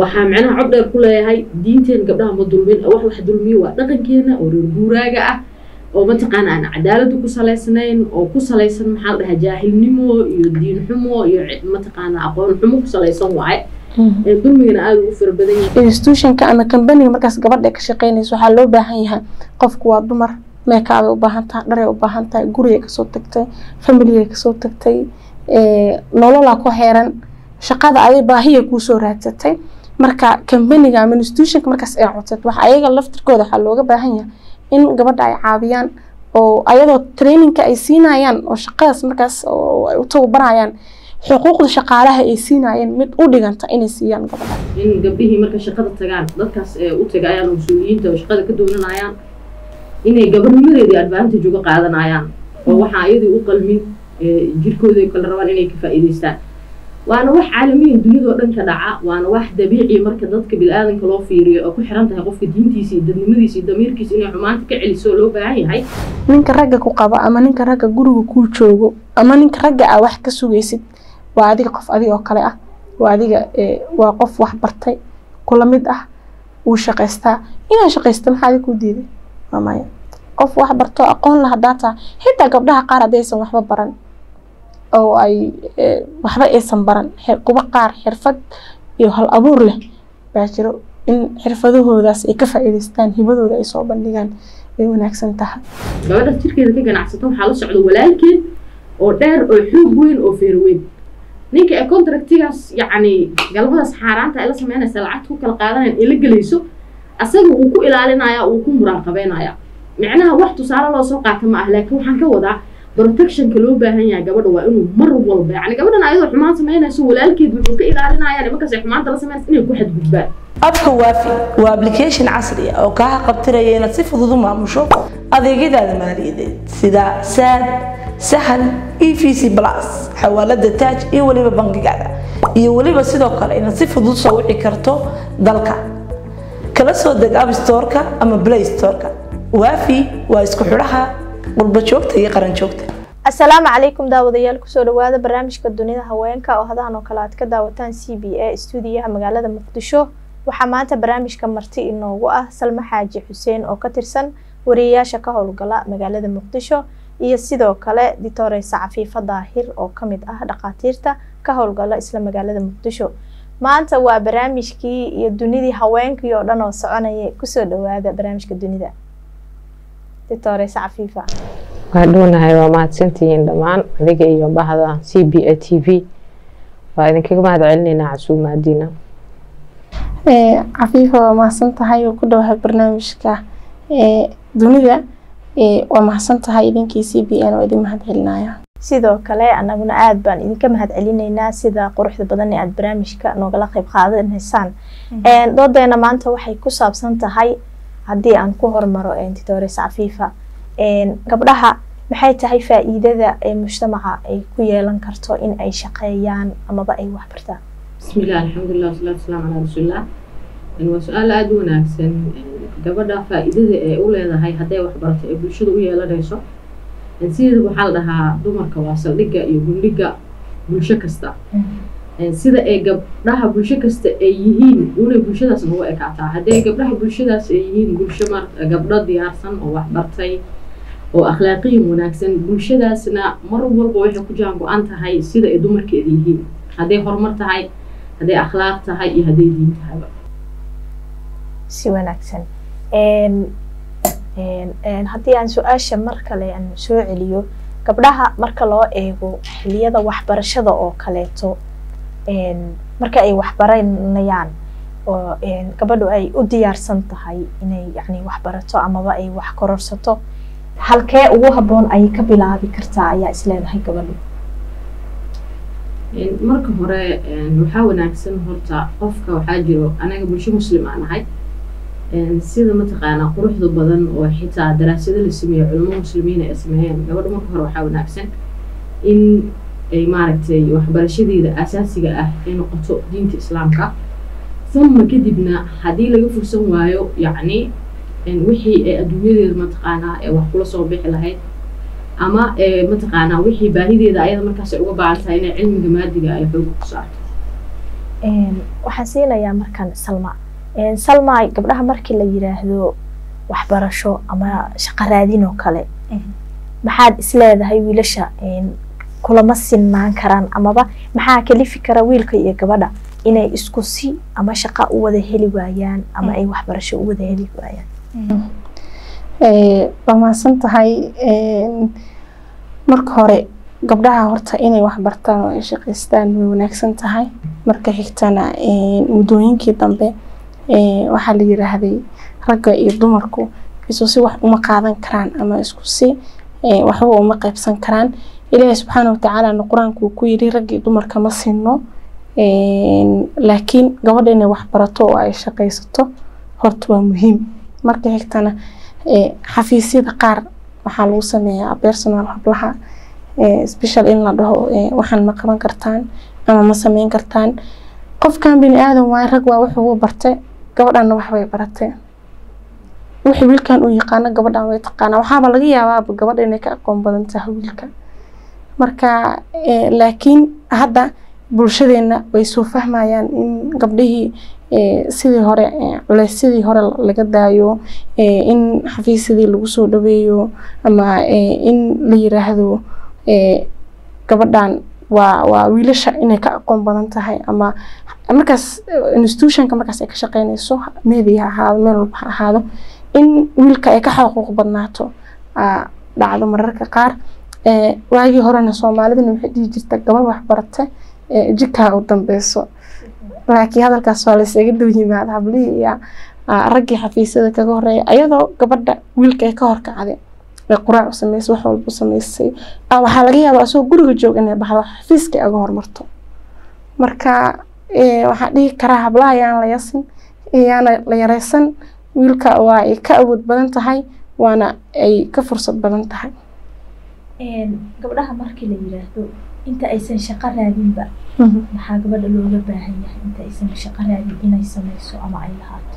waxaa macnaha cod dheer ku leeyahay diinteen gabdhaha ma dulmin wax wax dulmiyo waa dhaqankeena oo reer guuraaga ah oo mataqaana aan cadaaladu ku salaysnayn oo ku salaysan maxaa la dhahaa jaahilnimo iyo diin xumo iyo mataqaana aqoon xumo ku salaysan waaye dulmigana aada ugu fara badan yahay institutionka ama kambaniga markaas gabadha ka shaqeynaysa waxaa loo baahan yahay qofku waa dumar meekaabay u baahan tahay dharay u baahan tahay gurigay kasoo tagtay familigay kasoo tagtay nololaa ku xeeran shaqada aday baahiya kuusoo raadsatay marka kambaniga ama institutionka markaas ay codsat waxa ayaga laftirkooda waxaa looga baahan yahay in gabadha ay caawiyaan oo ayadoo trainingka ay siinayaan oo shaqadaas markaas ay u tababarayaan xuquuqda shaqaalaha ay siinayeen mid u dhiganta inay siiyaan gabadha in gabdhihii marka shaqada tagaan dadkaas u tagayaan oo mas-uuliyiinta oo shaqada ka doonanayaan inay gabadhnimadeedii advantage uga qaadanayaan oo waxaa iyadii u qalmin jirkooda kala rabaan inay ka faa'iidaystaan waana wax caalamiyan duniyadoo dhan ka dhaca waana wax dabiici marka dadka bili-aadanka loo fiiriyo oo ku xiran tahay qofka diintiisa iyo dadnimadiisa iyo damiirkiisa inay xumaanta ka celiso loo baahan yahay ninka ragga ku qaba ama ninka ragga guriga kuu joogo ama ninka ragga ah wax ka sugaysid waa adiga qof adiga oo kale ah waa adiga waa qof wax bartay kula mid ah wuu shaqaystaa inaa shaqaysta maxaa adiga kuu diiday waa maya qof wax barto aqoon la hadaa taha xitaa gabdhaha qaar haddaysan waxba baran oo ay waxba aysan baran kuba qaar xirfad iyo hal abuur leh baa jiro in xirfadahoodaas ay ka faa'iidaystaan hibadooda ay soo bandhigaan ay wanaagsan tahay gabadhaas jirkeeda ka ganacsato waxaa la socda walaalkeed oo dheer oo xoog weyn oo feer weyn ninka ee contractigaas yacni galmadaas xaaraanta ay la sameynaysa lacagta ku kala qaadanayan ee la gelayso asaga wuu ku ilaalinaya wuu ku muraaqabeynaya micnaha wax tusaale loo soo qaata ma ah laakiin waxaan ka wadaa protectionka loo baahan yahay gabadha waa inuu mar walba yani gabadhan ayadoo xumaan samaynayso walaalkeed wuxuu ka ilaalinaya nimankaas ay xumaanta la sameynaysa inay ku xadgudbaan abka waafi waa application casri ah oo kaa qabtiraya inaad si fudud u maamusho adeegyadaada maaliyadeed sida saad sahal e v c plus xawaalada taaj iyo weliba bangigaada iyo weliba sidoo kale inaad si fudud soo wici karto dalka kala soo deg app storeka ama play storeka waafi waa isku xidhaha qurba joogta iyo qaran joogta asalaamu calaykum daawadayaal kusoo dhawaada barnaamijka dunida haweenka oo hadahan oo kale aad ka daawataan c b a stuudiyaha magaalada muqdisho waxaa maanta barnaamijka marti inoogu ah salma xaaji xuseen oo ka tirsan wariyeyaasha ka howlgala magaalada muqdisho iyo sidoo kale ditoreysa cafiifa daahir oo kamid ah dhakhaatiirta ka howlgala isla magaalada muqdisho maanta waa barnaamijkii iyo dunidii haweenkii oo dhan oo soconaya kusoo dhawaada barnaamijka dunida ditoreysa cafiifa waa dhownahay waa mahadsantihiin dhammaan adiga iyo bahda c b a t v waa idinkaga mahad celineynaa casuumaadiina cafiifa waa mahadsan tahay oo ku dhawahay barnaamijka dunida waa mahadsan tahay idinkii c b n oo idin mahad celinaya sidoo kale anaguna aada baan idinka mahad celineynaa sida quruxda badan ee aada barnaamijka noogala qeyb qaadanaysaan doodeena maanta waxay ku saabsan tahay haddii aan ku hormaro titores cafiifa gabdhaha maxay tahay faa-iidada ee mujtamaca ay ku yeelan karto in ay shaqeeyaan amaba ay waxbartaan bismillaah alxamdulilah wasalaatu wasalaamu calaa rasuulilah waa su-aal aada u wanaagsan gabadha faa-iidada ee u leedahay hadday waxbarato ee bulshada u yeelanayso sideeda waxaa la dhahaa dumarka waa saldhigga iyo gundhiga bulsho kasta sida ay gabdhaha bulsho kasta ay yihiin unay bulshadaas ugu ekaataa haddii gabdhaha bulshadaas ay yihiin bulsho mar gabdho diyaarsan oo waxbartay oo akhlaaqiyan wanaagsan bulshadaasna mar walba waxay ku jaan go-an tahay sida ay dumarkeeda yihiin hadday horumar tahay hadday akhlaaq tahay iyo hadday diin tahayba si wanaagsan haddii aan su-aasha mar kale aan soo celiyo gabdhaha marka loo eego xiliyada waxbarashada oo kaleeto marka ay waxbaranayaan oo gabadhu ay u diyaarsan tahay inay yani waxbarato amaba ay wax kororsato halkee ugu habboon ayay ka bilaabi kartaa ayaa isleedahay gabadhu marka hore waxaa wanaagsan horta qofka waxaa jiro anaga bulsho muslim aan ahay sida mataqaanaa quruxda badan oo xitaa daraasado la sameeyo culamo muslimiina ay sameeyeen gabadha marka hore waxaa wanaagsan in ay maaragtay waxbarashadeeda asaasiga ah ay noqoto diinta islaamka uma kadibna haddii laga fursan waayo yacni wixii ay adduunyadeeda mataqaanaa ee wax kula soo bixi lahayd ama mataqaanaa wixii baahideeda ayada markaas ay uga baahan tahay inay cilmiga maadiga ay xooga ku saarto waxaan siinayaa markan salma salma gabdhaha markii la yiraahdo waxbarasho ama shaqo raadin oo kale maxaad isleedahay wiilasha kulama sinmaan karaan amaba maxaa kalifi kara wiilka iyo gabadha inay isku si ama shaqo u wada heli waayaan ama ay waxbarasho u wada heli waayaan waa mahadsan tahay marka hore gabdhaha horta inay waxbartaan oo ay shaqaystaan way wanaagsan tahay marka xigtana muddooyinkii dambe waxaa la yiraahday ragga iyo dumarku isu si wax uma qaadan karaan ama isku si waxba uma qaybsan karaan ilaahay subxaana watacaalana qur-aanku uu ku yidhi ragga iyo dumarka ma sinno laakiin gabadha inay waxbarato oo ay shaqaysato horta waa muhiim marka xigtana xafiisyada qaar waxaa lagu sameeyaa personal hablaha special in la dhaho waxaan ma qaban kartaan ama ma sameyn kartaan qofkan bini aadan waaye rag waa wuxuu bartay gabadhanna waxbay baratay wixii wiilkan uu yaqaano gabadhan way taqaanaa waxaaba laga yaabaaba gabadha inay ka aqoon badan tahay wiilka marka laakiin hadda bulshadeena way soo fahmayaan in gabdhihii sidii hore culeys sidii hore laga daayo in xafiisyadii lagu soo dhaweeyo ama in la yiraahdo gabadhan waa waa wiilasha inay ka aqoon badan tahay ama markaas institutionka markaas ay ka shaqeynayso media ha ahaado meel walba ha ahaado in wiilka ay ka xaquuq badnaato dhacdo mararka qaar waagii horena soomaalidana waxay dhihi jirta gabar waxbarata jikaa u dambeyso laakiin hadalkaas waa laysaga dhow yimaada hablihii iyo raggii xafiisyada kaga horeeya ayadoo gabadha wiilka ay ka horkacday ay quraac u sameysay wax walba u sameysay waxaa laga yaabaa asagoo guriga joog inay baxdo xafiiska ay aga hormarto marka waxaan dhihi karaa hablaha yaan la yasin yaana la yareysan wiilka waa ay ka awood badan tahay waana ay ka fursad badan tahay gabdhaha markii la yiraahdo inta aysan shaqo raadinba maxaa gabadha looga baahan yahay inta aysan shaqo raadin inay sameyso ama ay lahaato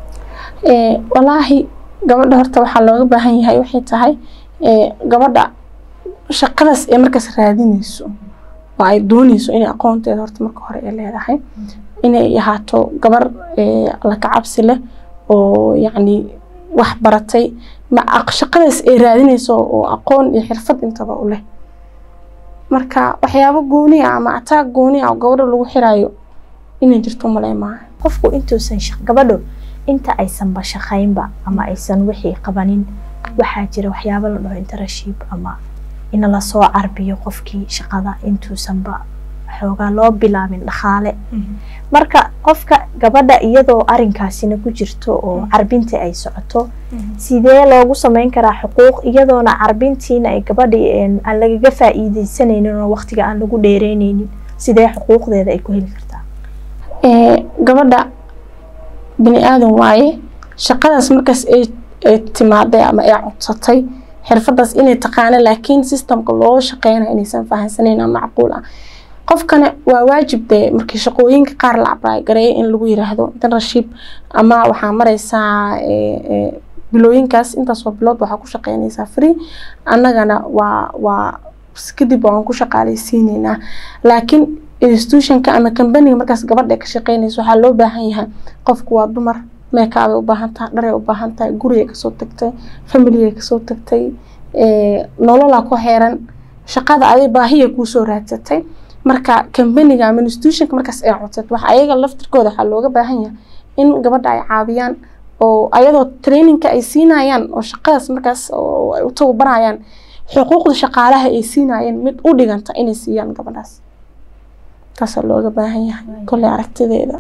walaahi gabadha horta waxaa looga baahan yahay waxay tahay gabadha shaqadaas ee markaas raadinayso oo ay doonayso inay aqoonteeda horta marka hore ay leedahay inay ahaato gabar la kacabsi leh oo yacni wax baratay ma shaqadaas ay raadinayso oo aqoon iyo xirfad intaba u leh marka waxyaabo gooni ah ama ataag gooni ah oo gabadha lagu xiraayo inay jirto malay maaha qofku intuusan gabadho inta aysanba shaqaynba ama aysan wixii qabanin waxaa jira waxyaabo la dhaho interaship ama in lasoo carbiyo qofkii shaqada intuusanba xoogaa loo bilaabin dhaqaale marka qofka gabadha iyadoo arinkaasina ku jirto oo carbintii ay socoto sidee loogu sameyn karaa xuquuq iyadoona carbintiina ay gabadhii aan lagaga faa'iideysanaynin oo waqtiga aan lagu dheereyneynin sidee xuquuqdeeda ay ku heli kartaa gabadha bini aadan waaye shaqadaas markaas ay timaaday ama ay codsatay xirfadaas inay taqaana laakiin systemka loo shaqeynayo inaysan fahansaneyn ama macquul ah qofkana waa waajib dee markii shaqooyinka qaar la abraay gareeya in lagu yiraahdo internship ama waxaa mareysaa bilooyinkaas intaasoo bilood waxaa ku shaqeynaysaa free annagana waa waa kadib waan ku shaqaaleysiineynaa laakiin institutionka ama companiga markaas gabadha ka shaqeynaysa waxaa loo baahan yahay qofku waa dumar meekaabay u baahan tahay dharay u baahan tahay gurigay kasoo tagtay familigay kasoo tagtay nololaa ku heeran shaqada aday baahiya kuusoo raadsatay marka companiga ama institutionka markaas ay codsat waxa ayaga laftirkooda waxaa looga baahan yahay in gabadha ay caawiyaan oo ayadoo trainingka ay siinayaan oo shaqadaas markaas oo ay u tababarayaan xuquuqda shaqaalaha ay siinayeen mid u dhiganta inay siiyaan gabadhaas taasaa looga baahan yahay kolley aragtideeda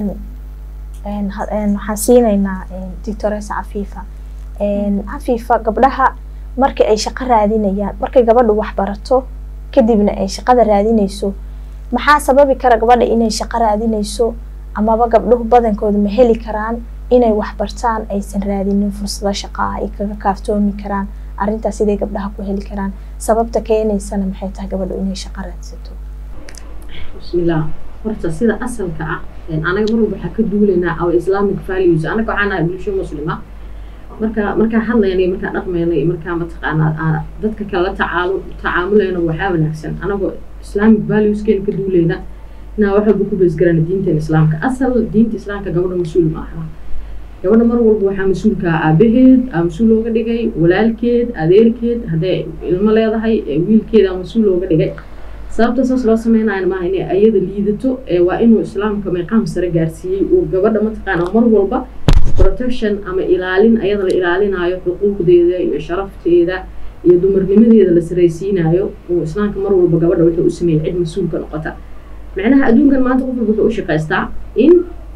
waxaan siinaynaa doctoresa cafiifa cafiifa gabdhaha markii ay shaqo raadinayaan markay gabadhu wax barato kadibna ay shaqada raadinayso maxaa sababi kara gabadha inay shaqo raadinayso amaba gabdhuhu badankooda ma heli karaan inay wax bartaan aysan raadinin fursado shaqaa ay kaga kaaftoomi karaan arrintaas siday gabdhaha ku heli karaan sababta keenaysana maxay tahay gabadhu inay shaqo raadsato bismillaah horta sida asalka ah anaga mar walba waxaa ka duulaynaa our islamic values anaga waxaan nahay bulsho muslima marka markaa hadlayna iyo markaa dhaqmayna iyo markaa mataqaanaa dadka kale la tacaalu tacaamulayna waxaa wanaagsan anagoo islamic valueskeena ka duulayna inaa wax walba ku beesgarana diintan islaamka asal diinta islaamka gabadha mas-uul ma aha gabadha mar walba waxaa mas-uulka aabaheed aa mas-uul looga dhigay walaalkeed adeerkeed hadday ilmo leedahay wiilkeeda mas-uul looga dhigay sababta saas loo sameynayo maaha inay ayada liidato waa inuu islaamka meeqaam sare gaarsiiyey uu gabadha mataqaana mar walba protection ama ilaalin ayada la ilaalinayo xuquuqdeeda iyo sharafteeda iyo dumarnimadeeda la saraysiinayo uu islaamka mar walba gabadha wuxuu u sameeyey cid mas-uulka noqota macnaha adduunkan maanta qof walba wuxuu u shaqaystaa in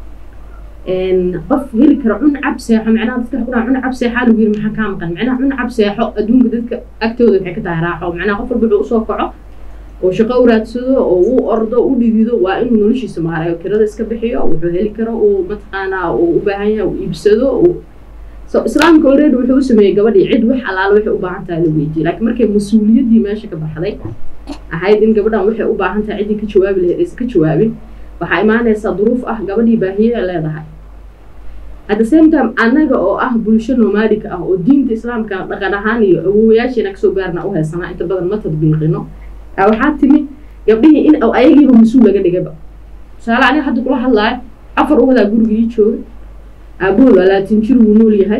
qof heli kara cun cab seexo macnaha dadka ku dhaha cun cab seexaa lagu yiri maxaa kaa maqan macnaha cun cab seexo adduunka dadka agtooda waxay ka tahay raaxo macnaha qof walba wuxuu usoo kaco oo shaqo u raadsado oo uu ordo u dhidido waa inuu noloshiisa maarayo kirada iska bixiyo wuxuu heli karo uu mataqaanaa uu u baahan yahay uu iibsado so islaamka already wuxuu u sameeyey gabadhii cid wax alaala waxay u baahan tahay la weydiiyey laakiin markay mas-uuliyaddii meesha ka baxday ahayd in gabadhan waxay u baahan tahay ciddii ka jawaabi lahayd aysan ka jawaabin waxaa imaanaysaa duruuf ah gabadhii baahiye leedahay at the same time annaga oo ah bulsho nomaadika ah oo diinta islaamka dhaqan ahaan iyo awowayaasheena kasoo gaarna u haysanaa inta badan ma tadbiiqino waxaa timi gabdhihii in ayagiiba mas-uul laga dhigayba tusaale aniga hadda kula hadlaayo afar uwadaa gurigii joogay aabahood alaatin jir wuu nool yahay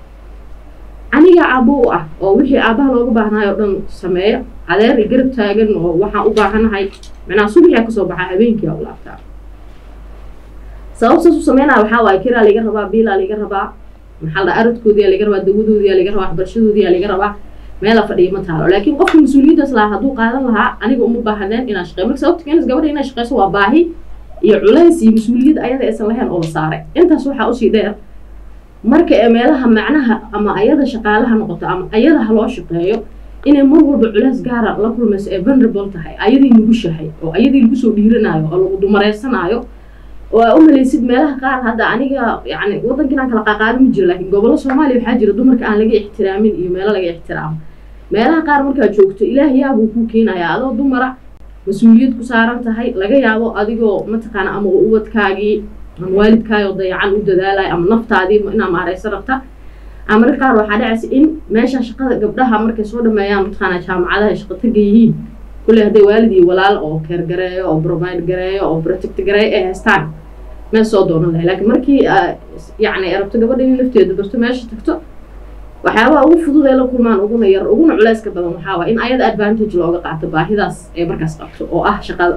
aniga aabbo u ah oo wixii aabbaha looga baahnaay oo dhan sameeya adeer i garab taagan oo waxaan u baahanahay macnaha subaxia kasoo baxaa habeenkii aa u laabtaa sababtaas u sameynaya waxaa waaye kiraa laga rabaa biilaa laga rabaa maxaa la aradkoodiyaa laga rabaa dawadoodiyaa laga rabaa waxbarashadoodiyaa laga rabaa meela fadhiya ma taalo laakiin qofka mas-uuliyaddaas lahaa hadduu qaadan lahaa aniga uma baahaneen inaan shaqeyo marka sababta keenaysa gabadha inay shaqeyso waa baahi iyo culays iyo mas-uuliyad ayada aysan lahayn oo la saaray intaas waxaa usii dheer marka ee meelaha macnaha ama ayada shaqaalaha noqoto ama ayada ha loo shaqeeyo inay mar walba culays gaara la kulmayso ee vulnerable tahay ayadii nugushahay oo ayadii lagu soo dhiiranaayo oo lagu dumareysanaayo oo aa u malaysid meelaha qaar hadda aniga yani waddanka inaan kala qaaqaado ma jiro laakiin gobollo soomaaliya waxaa jira dumarka aan laga ixtiraamin iyo meelo laga ixtiraamo meelaha qaar markaad joogto ilaah yaabuu kuu keenayaa adoo dumara mas-uuliyad ku saaran tahay laga yaabo adigoo mataqaana ama ubadkaagii ama waalidkaayoo dayacan u dadaalaya ama naftaadii inaa maareyso rabta ama marka qaar waxaa dhacaysa in meesha shaqada gabdhaha markay soo dhameeyaan mataqaana jaamacadaha shaqo taga yihiin kulley hadday waalid iyo walaal oo keer gareeyo oo provide gareeyo oo protect gareeyo ay haystaan meel soo doonan lahay laakiin markii yacni ay rabto gabadha in lafteeda barto meesha tagto waxyaabaha ugu fudud ee la kulmaan uguna yar uguna culeyska badan waxaa waay in ayada advantage looga qaato baahidaas ay markaas qabto oo ah shaqada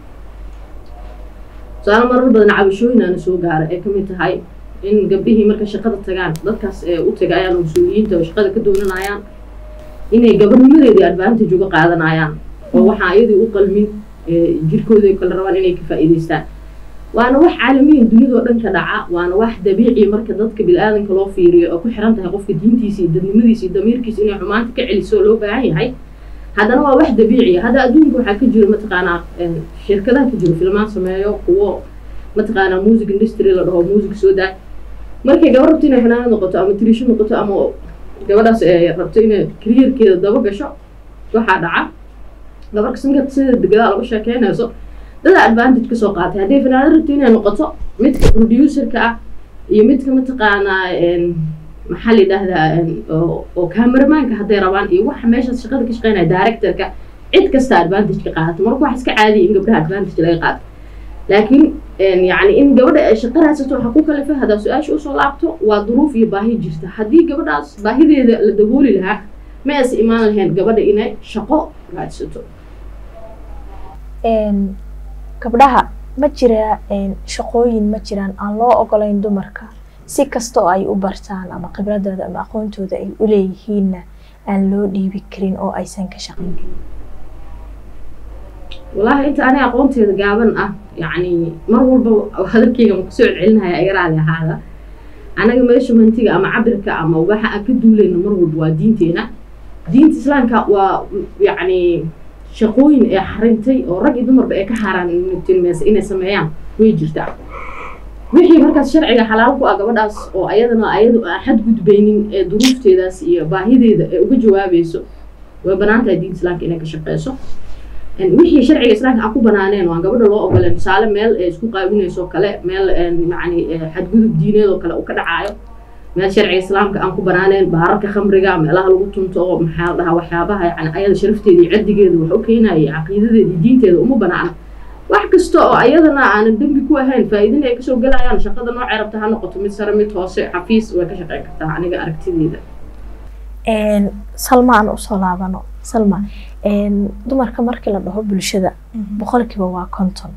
su-aalo marar badan cabashooyin aana soo gaara ay kamid tahay in gabdhihii marka shaqada tagaan dadkaas ee u tagayaan mas-uuliyiinta oo shaqada ka doonanayaan inay gabarnimadeedii advantage uga qaadanayaan oo waxaa iyadii u qalmin jirkooda kala rabaan inay ka faa'iidaystaan waana wax caalamiyan duniyadoo dhan ka dhaca waana wax dabiici marka dadka bil-aadanka loo fiiriyo oo ku xiran tahay qofka diintiisa iyo dadnimadiisa iyo damiirkiisa inay xumaanta ka celiso loo baahan yahay haddana waa wax dabiiciya hadda adduunka waxaa ka jiro mataqaanaa shirkadaha ka jiro filmaan sameeyo kuwo mataqaanaa music industry la dhaho music soo daa markay gabar rabto inay fanaanad noqoto ama tirisho noqoto ama gabadhaas ee rabto inay kariyerkeeda daba gasho waxaa dhaca gabar kasanka sida degadaa laga sheekeynayso dada advantage kasoo qaatay hadday fanaanad rabto inay noqoto midka producerka ah iyo midka mataqaanaa maxaa la yidhaahdaa oo cameramaanka hadday rabaan iyo waxa meeshaas shaqada ka shaqeynaya directorka cid kasta advantage ka qaadato marka wax iska caadiya in gabdhaha advantage laga qaato laakiin yani in gabadha ay shaqo raadsato waxaa ku kalifay haddaa su-aasha usoo laabto waa duruuf iyo baahi jirta haddii gabadhaas baahideeda la dabooli lahaa ma aysa imaan lahayn gabadha inay shaqo raadsato gabdhaha ma jira shaqooyin ma jiraan aan loo ogolayn dumarka si kasta oo ay u bartaan ama khibradooda ama aqoontooda ay u leeyihiinna aan loo dhiibi karin oo aysan ka shaqayn karin wallaahi inta ani aqoonteeda gaaban ah yacni mar walba hadalkeyga ma kusoo celcelinaya ayaraali ahaada anaga meeshamantiga ama cabirka ama waxa aan ka duulayno mar walba waa diinteena diinta islaamka waa yacni shaqooyin ee xarintay oo rag iyo dumarba ay ka xaaraan inay sameeyaan way jirtaa wixii markaas sharciga xalaal ku ah gabadhaas oo ayadana ayadu aan xadgudbaynin ee duruufteedaas iyo baahideeda ee uga jawaabayso way banaan tahay diinta islaamka inay ka shaqeyso wixii sharciga islaamka aan ku banaaneen waan gabadha loo ogoleen tusaale meel ee isku qaabinayso kale meel yacni xadgudub diineed oo kale uu ka dhacaayo meel sharciga islaamka aan ku banaaneen baararka khamriga meelaha lagu tunto oo maxaa la dhahaa waxyaabaha yani ayada sharafteeda iyo caddigeeda wax u keenaya caqiidadeeda iyo diinteeda uma banaana wax kasta oo ayadana aanan dembi ku ahayn faa-iidina ay kasoo gelayaan shaqada noocay rabta ha noqoto mid sare mid hoose xafiis way ka shaqeyn kartaa aniga aragtideyda salma aan usoo laabano salma dumarka markii la dhaho bulshada boqolkiiba waa konton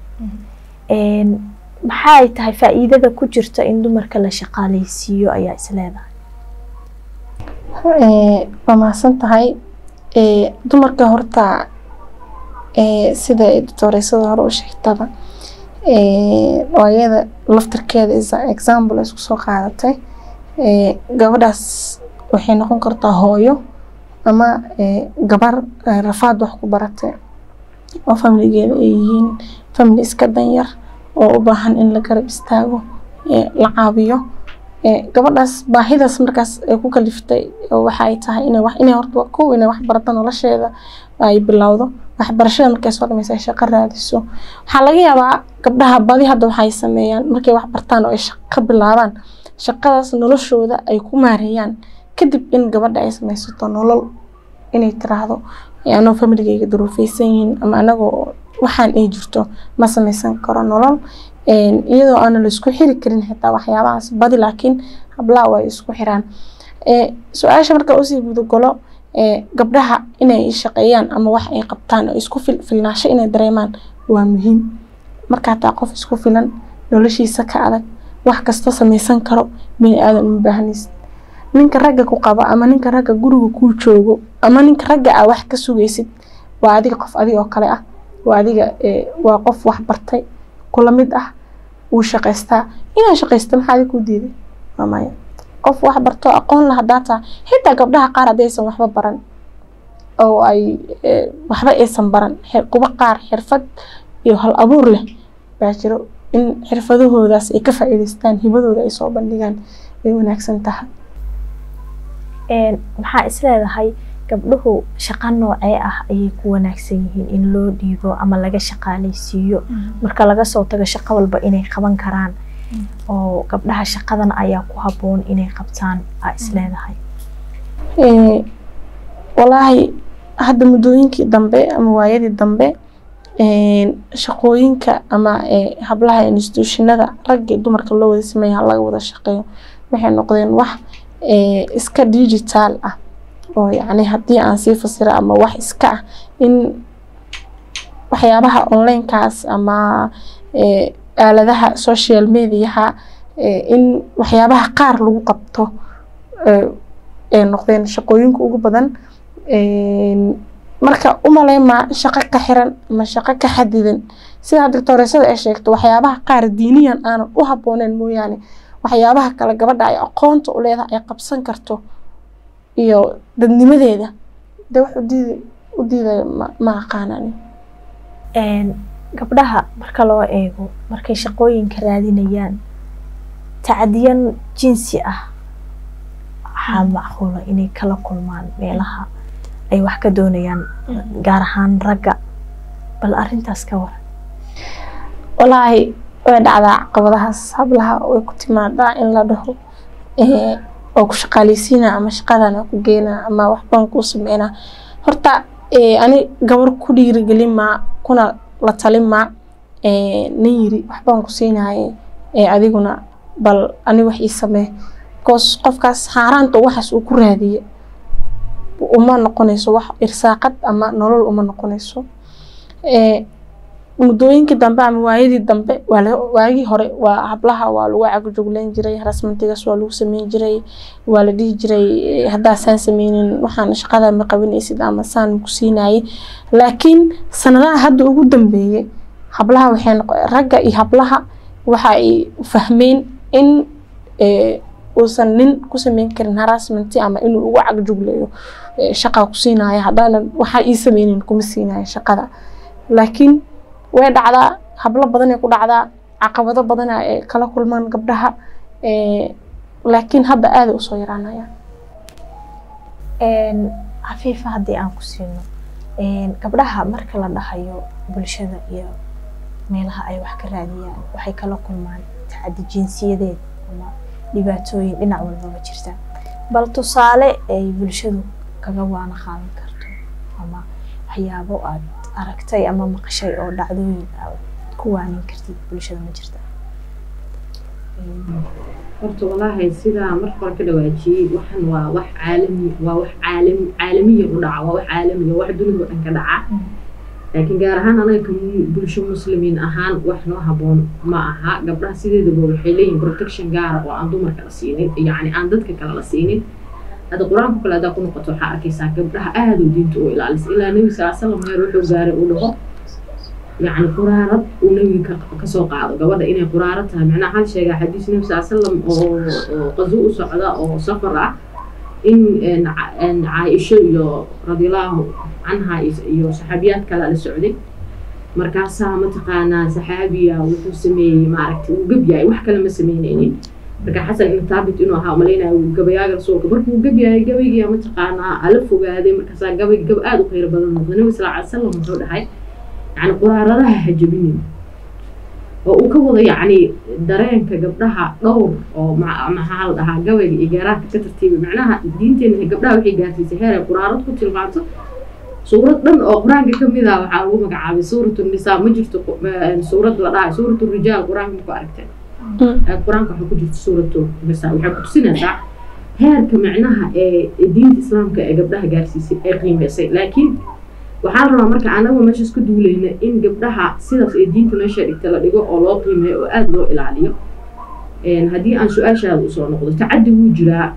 maxay tahay faa-iidada ku jirta in dumarka la shaqaaleysiiyo ayaa isleedahay waa mahadsan tahay dumarka horta sida doctoreysada hore u sheegtaba ayada laftirkeeda example isku soo qaadatay gabadhaas waxay noqon kartaa hooyo ama gabar rafaad wax ku baratay oo familigeeda ay yihiin family iska danyar oo u baahan in la garab istaago la caawiyo gabadhaas baahidaas markaas ay ku kaliftay waxa ay tahay inay wax inay horta kow inay wax barato nolosheeda ay bilowdo waxbarashada markay soo dhamaysa ay shaqo raadiso waxaa laga yaabaa gabdhaha badi hadda waxay sameeyaan markay wax bartaan oo ay shaqo bilaabaan shaqadaas noloshooda ay ku maareeyaan kadib in gabadha ay samaysato nolol inay tiraahdo anoo familigeyga duruufeysan yihiin ama anagoo waxaan ay jirto ma samaysan karo nolol iyadoo aana la isku xiri karin xitaa waxyaabahaas badi laakiin hablaha waa isku xiraan su-aasha marka usii gudagalo gabdhaha inay shaqeeyaan ama wax ay qabtaan oo isku filnaasho inay dareemaan waa muhiim markaa taa qof isku filan noloshiisa ka adag wax kasta samaysan karo bini aadan uma baahanaysid ninka ragga ku qabo ama ninka ragga guriga kuu joogo ama ninka ragga aa wax ka sugaysid waa adiga qof adiga oo kale ah waa adiga waa qof wax bartay kula mid ah wuu shaqaystaa inaa shaqaysta maxaa adiga ku diiday waa maya qof wax barto aqoon la hadaa taa xitaa gabdhaha qaar haddaysan waxba baran oo ay waxba aysan baran kuba qaar xirfad iyo hal abuur leh baa jiro in xirfadahoodaas ay ka faa'iidaystaan hibadooda ay soo bandhigaan ay wanaagsan tahay maxaa isleedahay gabdhuhu shaqo noocee ah ayay ku wanaagsan yihiin in loo dhiibo ama laga shaqaaleysiiyo marka laga soo tago shaqo walba inay qaban karaan oo gabdhaha shaqadan ayaa ku habboon inay qabtaan aa isleedahay walaahi hadda muddooyinkii dambe ama waayadii dambe shaqooyinka ama hablaha institutionada ragga dumarka loo wada sameeya laga wada shaqeeyo waxay noqdeen wax iska digital ah oo yacni haddii aan sii fasiro ama wax iska ah in waxyaabaha onlinekaas ama aaladaha social mediaha in waxyaabaha qaar lagu qabto ay noqdeen shaqooyinka ugu badan marka umaleymaa shaqo ka xiran ama shaqo ka xadidan sida doctoreysada ay sheegto waxyaabaha qaar diiniyan aanan u habbooneyn mooyaane waxyaabaha kale gabadha ay aqoonta u leedahay ay qabsan karto iyo dadnimadeeda de wax udiid u diidaya ma aqaanani gabdhaha marka loo eego markay shaqooyinka raadinayaan tacdiyan jinsi ah waxaa macquula inay kala kulmaan meelaha ay wax ka doonayaan gaar ahaan ragga bal arintaas ka waran walaahi way dhacdaa caqabadahaas hablaha way ku timaadaa in la dhaho oo ku shaqaaleysiina ama shaqadan ku geena ama waxbaan kuu sameynaa horta ani gabar ku dhiirigelin maa kuna la talin maa nin yiri waxbaan ku siinaye adiguna bal ani wax ii samee bcause qofkaas haaraanta waxaas uu ku raadiye uma noqonayso wax irsaaqad ama nolol uma noqonayso muddooyinkii dambe ama waayadii dambe waagii hore waa hablaha waa lagu cagajugleyn jiray harasmantigaas waa lagu sameyn jiray waa la dhihi jiray haddaa saan sameynin waxaan shaqada ma qabanaysid ama saan ku siinaye laakiin sanadaha hadda ugu dambeeyey hablaha waxay ragga iyo hablaha waxa ay fahmeen in uusan nin ku sameyn karin harassmenti ama inuu ugu cagjugleeyo shaqa ku siinayo haddaanan waxaa ii sameynin kuma siinayo shaqada laakiin way dhacdaa hablo badan ay ku dhacdaa caqabado badan ay kala kulmaan gabdhaha laakiin hadda aaday usoo yaraanayaan cafiifa haddii aan ku siino gabdhaha marka la dhahayo bulshada iyo meelaha ay wax ka raadiyaan waxay kala kulmaan tacadi jinsiyadeed ama dhibaatooyin dhinac walbaba jirta bal tusaale ay bulshadu kaga waana qaadan karto ama waxyaabo aad aragtay ama maqashay oo dhacdooyin ku waanin kartid bulshada ma jirta horta walaahi sidaa marka hore ka dhawaajiyey waxan waa wax caalami waa wax caalam caalamiya u dhaca waa wax caalamiya wax dunida oo dhan ka dhaca laakiin gaar ahaan anaga ka bulsho muslimiin ahaan wax noo haboon ma aha gabdhaha sideedaba waxay leeyihin protection gaara oo aan dumarka la siinin yacni aan dadka kale la siinin hadda qur-aanka kale haddaa ku noqoto waxaa arkaysaa gabdhaha aada u diinta u ilaalisa ilaa nebi sala salam heer wuxuu gaaray uu dhaho yacni quraarad uu nebiga kasoo qaado gabadha inay quraarad tahay macnaha hal sheegaa xadiis nebi sala salam oo oo qazo u socda oo safar ah in caaisho iyo radiallahu canha iyo saxaabiyaad kale la socday markaasaa mataqaanaa saxaabiya wuxuu sameeyey maaragtay uu gab yahay wax kale ma sameyneynin marka xasan ibn thaabit inuu ahaa umalaynaya uu gabayaaga rasuulka markuu gab yahay gabaygiya mataqaanaa ala fogaaday markaasaa gabay gab aada u khayr badan noqday nabi sal ly salam wuxuu dhahay yani quraaradaha ha jabinin oo uu ka wado yacni dareenka gabdhaha dhowr oo maxaa la dhahaa gabayga iyo geeraadka ka tartiibay macnaha diinteena gabdhaha waxay gaarsiisay heer ay quraarad ku tilmaanto suurad dhan oo qur-aanka ka mid ah waxaa lagu magacaabay suuratu nisaa ma jirto suurad la dhahay suuratu rijaal qur-aanka ma ku aragteen qur-aanka waxaa ku jirta suuratu nisaa waxay ku tusinaysaa heerka macnaha ee diinta islaamka ee gabdhaha gaarsiisay ee qiimeysay laakiin waxaa la rabaa marka anagu meeshaas ka duuleyna in gabdhaha sidaas ee diinta meesha dhigta la dhigo oo loo qiimeeyo oo aada loo ilaaliyo haddii aan su-aashaada usoo noqdo tacaddi wuu jiraa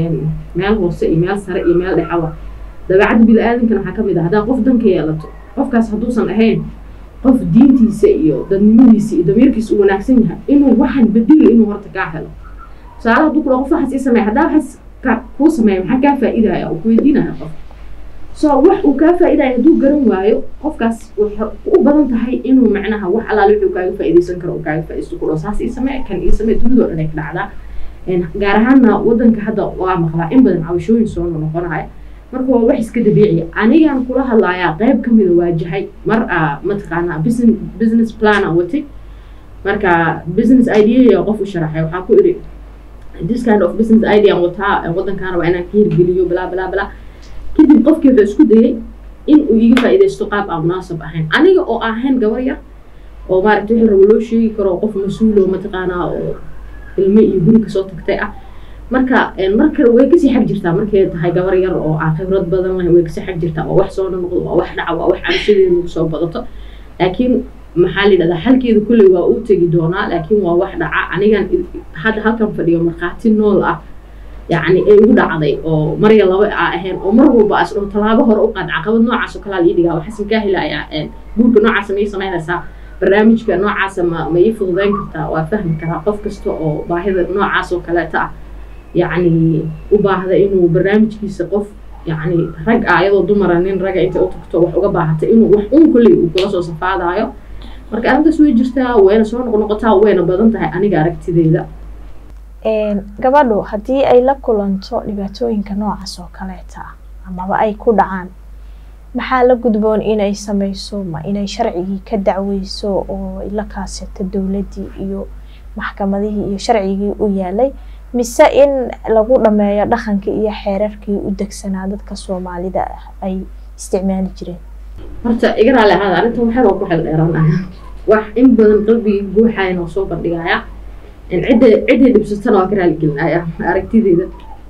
meel hoose iyo meel sare iyo meel dhexaba dabeecadda bini-aadankana waxaa ka mid ah haddaa qof danka yeelato qofkaas hadduusan ahayn qof diintiisa iyo dadnimadiisa iyo damiirkiisa u wanaagsan yahay inuu waxaan bedeli inuu horta kaa helo tusaale hadduu kula qof waxaas ii sameeya haddaa waxaas kuu sameeya maxaa kaa faa'iidaya oo kuweydiinaya qof so wax uu kaa faa'iidaya hadduu garan waayo qofkaas waxay u badan tahay inuu macnaha wax allaale wuxuu kaaga faa'iidaysan karo uu kaaga faa'iidaysto ku dhaho saas ii samee kan ii samee dunidoo dhan ay ka dhacdaa gaar ahaanna waddanka hadda waa maqlaa in badan cabashooyin soo noqonaya marka waa wax iska dabiiciya anigaan kula hadlayaa qayb ka mida waajahay mar a mataqaanaa business business plan aan watay marka business idea qof u sharaxay waxaa ku iri this kind of business idea aan wataa waddankaana waa inaan ka hirgeliyo balaa balaa balaa kadib qofkii wuxuu isku dayay in uu iga faa'iidaysto qaab aan munaasab ahayn aniga oo ahayn gabar yar oo maaragtay wixii rabo loo sheegi karo qof mas-uul oo mataqaanaa oo ilmo iyo guri kasoo tagtay ah marka marka way kasii xag jirtaa markay tahay gabar yar oo aan khibrad badan lahayn way kasii xag jirtaa waa wax soo noqdo waa wax dhaca waa wax cabashadeedu soo badato laakiin maxaa la yidhahdaa xalkeedu kolley waa uu tegi doonaa laakiin waa wax dhaca anigan hadda halkan fadhiyo markhaati nool ah yacni ay ugu dhacday oo marya laba a ahayn oo mar walba as dhaho tallaabo hore u qaad caqabad noocaas oo kalaa la ii dhigaa waxaas makaa helayaa guurka noocaasa ma ii samaynaysaa barnaamijka noocaasa ma ma ii fududeyn kartaa waa fahmi karaa qof kasta oo baahida noocaas oo kaleeta ah yacni u baahda inuu barnaamijkiisa qof yacni rag ah iyadoo dumara nin raga intay u tagto wax uga baahata inuu wax un kolley uu kula soo safaadaayo marka arrintaas way jirtaa wayna soo noqnoqotaa wayna badan tahay aniga aragtideeda gabadhu haddii ay la kulanto dhibaatooyinka noocaas oo kaleeta ah amaba ay ku dhacaan maxaa la gudboon inay sameyso ma inay sharcigii ka dacweyso oo la kaasato dowladdii iyo maxkamadihii iyo sharcigii u yaalay mise in lagu dhameeyo dhaqankii iyo xeerarkii u degsanaa dadka soomaalida ah ay isticmaali jireen horta iga raali ahaada arrintan waxyar oo ku xel dheeraanaya wax in badan qalbigii guuxayan oo soo bandhigaya cidda cidday dhibsatana waa ka raaligelinaya aragtideeda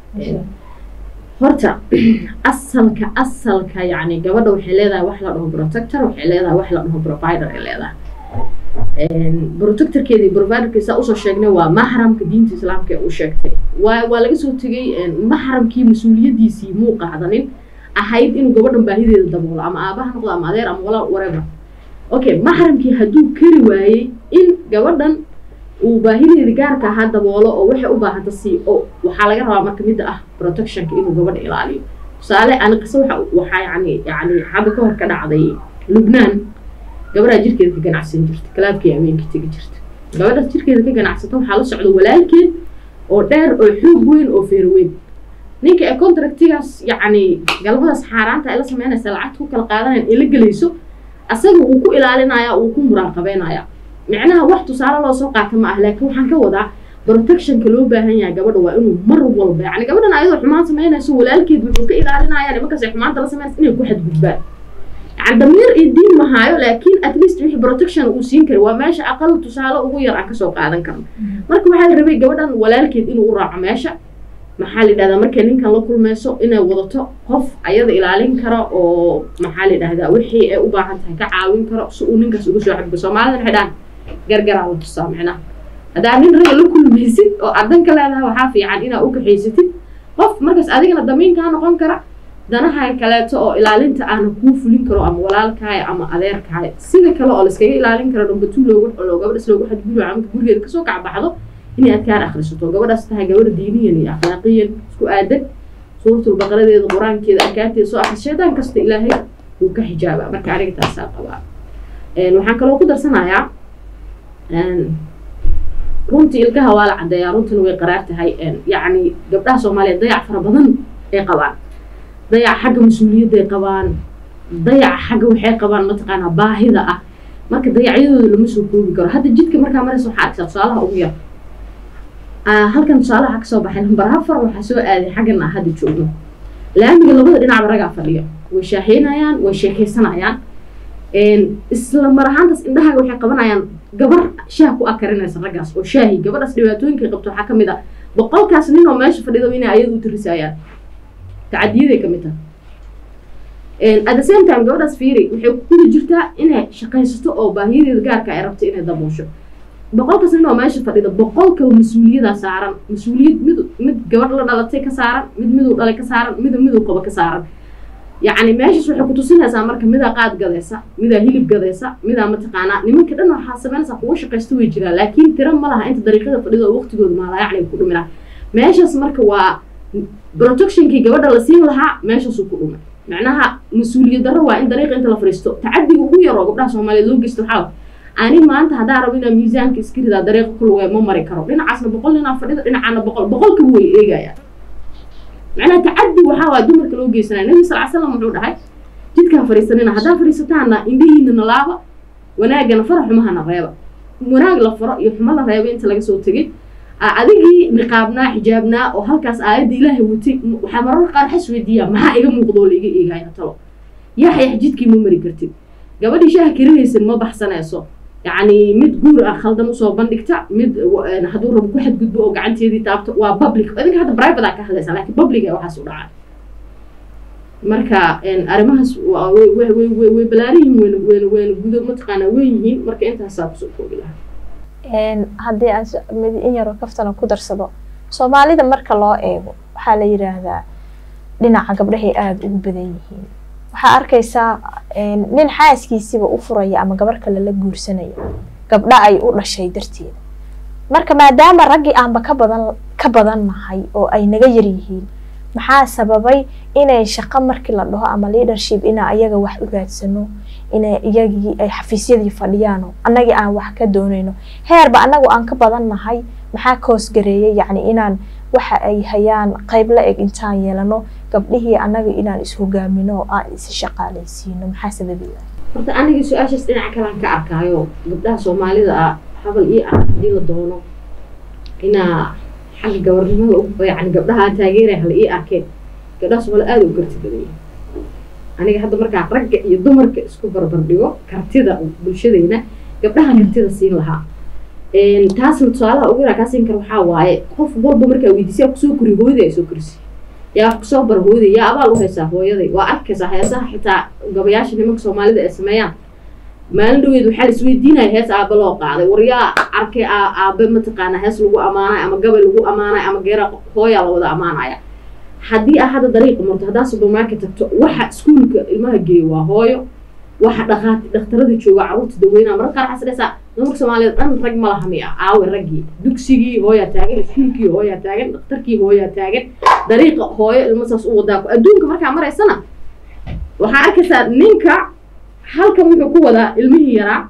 horta asalka asalka yacni gabadha waxay leedahay wax la dhaho protector waxay leedahay wax la dhaho provider ay leedahay protectorkeedii providerkiisa usoo sheegnay waa maxramka diinta islaamka ee uu sheegtay waa waa laga soo tegay maxramkii mas-uuliyadiisii muu qaadanin ahayd inuu gabadhan baahideeda daboolo ama aabaha noqdo ama adeer ama walaal whatever okay maxramkii hadduu kari waayey in gabadhan uu baahideeda gaarka ahaa daboolo oo waxay u baahanta sii oo waxaa laga rabaa marka midda ah protectionka inuu gabadha ilaaliyo tusaale ani qiso waxa waxaa yani yani hadda ka hor ka dhacday lubnaan gabadhaa jirkeeda ka ganacsan jirta kalaabkii habeenkii tegi jirta gabadhaas jirkeeda ka ganacsata waxaa la socda walaalkeed oo dheer oo xoog weyn oo feer weyn ninka ee contractigaas yacni galmadaas xaaraanta ay la sameynaysa lacagta ku kala qaadanayan ee la gelayso asaga wuu ku ilaalinaya wuu ku muraaqabeynaya micnaha wax tusaale loo soo qaata ma ah laakiin waxaan ka wadaa protectionka loo baahan yahay gabadha waa inuu mar walba yani gabadhan ayadoo xumaan samaynayso walaalkeed wuxuu ka ilaalinaya nimankaas ay xumaanta la sameynaysa inay ku xadgudbaan yani damiir iyo diin mahaayo laakiin at least wixii protection uu siin kara waa meesha aqal tusaale ugu yar aan kasoo qaadan karno marka waxaa la rabay gabadhan walaalkeed inuu u raaco meesha maxaa la yidhahdaa markay ninkan la kulmayso inay wadato qof ayada ilaalin karo oo maxaa la yidhahdaa wixii ay u baahan tahay ka caawin karo si uu ninkaas uga soo xadgo soomaalida waxay dhahan gargaraa la tusaa micnaha haddaa nin raga la kulmaysid oo adan ka leedahay waxaa fiican inaa u kaxaysatid qof markaas adigana damiinkaa noqon kara danaha kaleeto oo ilaalinta aana kuu fulin karo ama walaalkaaya ama adeerkaaya sida kale oo layskaga ilaalin karo dhambatu loogu oo gabadhas loogu xadgudo amka gurigeeda kasoo kacbaxdo inay adkaan akhrisato gabadhaas tahay gabadha diiniyan iyo akhlaaqiyan isku aadan suuratul baqaradeeda qur-aankeeda arkaanteeda soo akhris shaydaan kasta ilaahay wuu ka xijaabaa marka aniga taasaa qabaa waxaan kaloo ku darsanayaa runtii ilkaha waa la caddeeyaa runtuna way qaraar tahay yacni gabdhaha soomaaliyeed dayac fara badan ay qabaan dayac xagga mas-uuliyadday qabaan dayac xagga waxay qabaan mataqaanaa baahida ah marka dayacyadooda lama soo koobi karo hadda jidka markaa maraysa waxaa arksaa tusaalaha ugu yar halkan tusaalaha kasoo baxay lambar afar waxaa soo aaday xaggan ah hadda joogno laamiga labada dhinacba ragaa fadhiyo way shaaheynayaan way sheekaysanayaan isla mar ahaantaas indhahaaga waxay qabanayaan gabar shaah ku akarinaysa raggaas oo shaahi gabadhaas dhibaatooyinka qabto waxaa kamid ah boqolkaas nin oo meesha fadhido inay ayadu u tirisayaan tacadiyaday kamid tahay at the same time gabadhaas fiiri waxay kuli jirtaa inay shaqaysato oo baahiyadeeda gaarka ay rabto inay daboosho boqolkaas nin oo meesha fadhida boqolka mas-uuliyadaa saaran mas-uuliyad mid mid gabadh la dhalatay ka saaran mid miduu dhalay ka saaran mida miduu qabo ka saaran yacni meeshaas waxay kutusinaysaa marka midaa qaad gadaysa midaa hilib gadaysa midaa mataqaanaa nimanka dhan waxaa samaynaysaa kuwa shaqaysta way jiraan laakiin tira ma laha inta dariiqada fadhida oo waqtigooda maalaa yacni ku dhuminaa meeshaas marka waa protectionkii gabadha la siin lahaa meeshaasuu ku dhumay macnaha mas-uuliyad darro waa in dariiqa inta la fadhiisto tacadiga ugu yar oo gabdhaha soomaaliyeed loo geysto waxaa ani maanta haddaa rabo inaa miisaanka iska ridaa dariiqa ku lugay ma mari karo dhinacaasna boqol ninaa fadhida dhinacaana boqol boqolkaba way eegayaan macnaha tacadi waxaa waa dumarka loo geysanaya nabi sal slam wuxuu dhahay jidkaa fadhiisanina haddaa fadhiisataana indhihiinana laaba wanaagana fara xumahana reeba wanaag la faro iyo xumo la reeba inta laga soo tegay adigii niqaabnaa xijaabnaa oo halkaas aayadda ilaahay watay waxaa mararka qaar xas weydiiyaa maxaa iga muuqdo oo laiga eegaya talo yaxyax jidkii ma mari kartid gabadhii shaaha karinaysan ma baxsanayso yacni mid guur ah khaldan usoo bandhigta mid hadduu rabo ku xadgudbo oo gacanteedii taabto waa public idinka hadda private aa ka hadlaysa laakiin public ee waxaas u dhacay marka arrimahaas way balaaran yihiin wayna wayna wayna gudo mataqaanaa weyn yihiin marka intaasaa kusoo koobi lahaa haddii aan mid in yaroo kaftana ku darsado soomaalida marka loo eego waxaa la yidhaahdaa dhinaca gabdhahay aada ugu badan yihiin waxaa arkaysaa nin xaaskiisiba u furaya ama gabar kale la guursanaya gabdha ay u dhashay darteeda marka maadaama raggii aanba ka badan ka badan nahay oo ay naga yar yihiin maxaa sababay inay shaqo markii la dhaho ama leadership inaa ayaga wax u raadsano inay iyagii ay xafiisyadii fadhiyaano annagii aan wax ka doonayno heerba annagu aan ka badan nahay maxaa koosgareeyay yacni inaan waxa ay hayaan qayb la eg intaan yeelano gabdhihii annaga inaan is-hogaamino oo aan is shaqaalaysiino maxaa sababiya horta aniga su-aashaas dhinaca kalaan ka arkaayo gabdhaha soomaalida ah habal ii ah haddii la doono inaa xagga gabarnimada yani gabdhaha taageeraya hala ii arkeen gabdhaha soomaalida aada u karti badan yahay aniga hadda markaa ragga iyo dumarka isku barbar dhigo kartida bulshadeyna gabdhaha kartida siin lahaa taasna tusaalaha ugu yaraa kaa siin kara waxaa waaye qof walba markaa weydiisay kusoo koriy hooyaday ay soo korisay yaa wax kusoo bara hooyaday yaa abaal u haysaa hooyaday waa arkaysaa heesaha xitaa gabayaasha nimanka soomaalida ay sameeyaan maalin dhaweed waxaa laisweydiinaya hees aaba loo qaaday war yaa arkay aabe mataqaanaa hees lagu ammaanayo ama gabay lagu ammaanayo ama geera hooyaa la wada ammaanaya haddii aa hadda dariiqa marto haddaa supermarket tagto waxa iskuulka ilmaha geeyo waa hooyo waxa dhaqaati dhakhtarada jooga carruurta daweynaa mararka qaar waxaa dhaysaa dumarka soomaaliyeed dhan rag ma laha miya aawe raggii dugsigii hooyaa taagan iskuulkii hooyaa taagan dhakhtarkii hooyaa taagan dariiqa hooyo ilma saas u wadaa adduunka markaa maraysana waxaa arkaysaa ninka halkan wuxuu ku wadaa ilmihii yaraa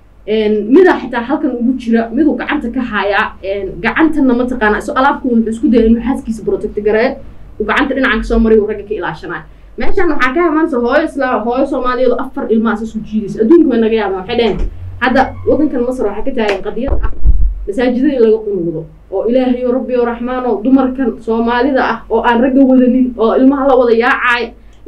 midaa xitaa halkan ugu jira miduu gacanta ka haayaa gacantana mataqaana iso alaabku wuxuu isku daya inuu xaaskiisa protect gareeyo uu gacanta dhinacan kasoo maray uu ragga ka ilaashanayo meeshan waxaa ka imaanaysa hooyo islaam hooyo soomaaliyeed afar ilmahaas isu jiidaysa adduunka way naga yaabaan waxay dhaheen hadda waddankan masar waxaa ka taagan qadiyad ah masaajidada in laga qunuudo oo ilaahay o rabbi o raxmaan oo dumarkan soomaalida ah oo aan ragga wadanin oo ilmaha la wada yaacaay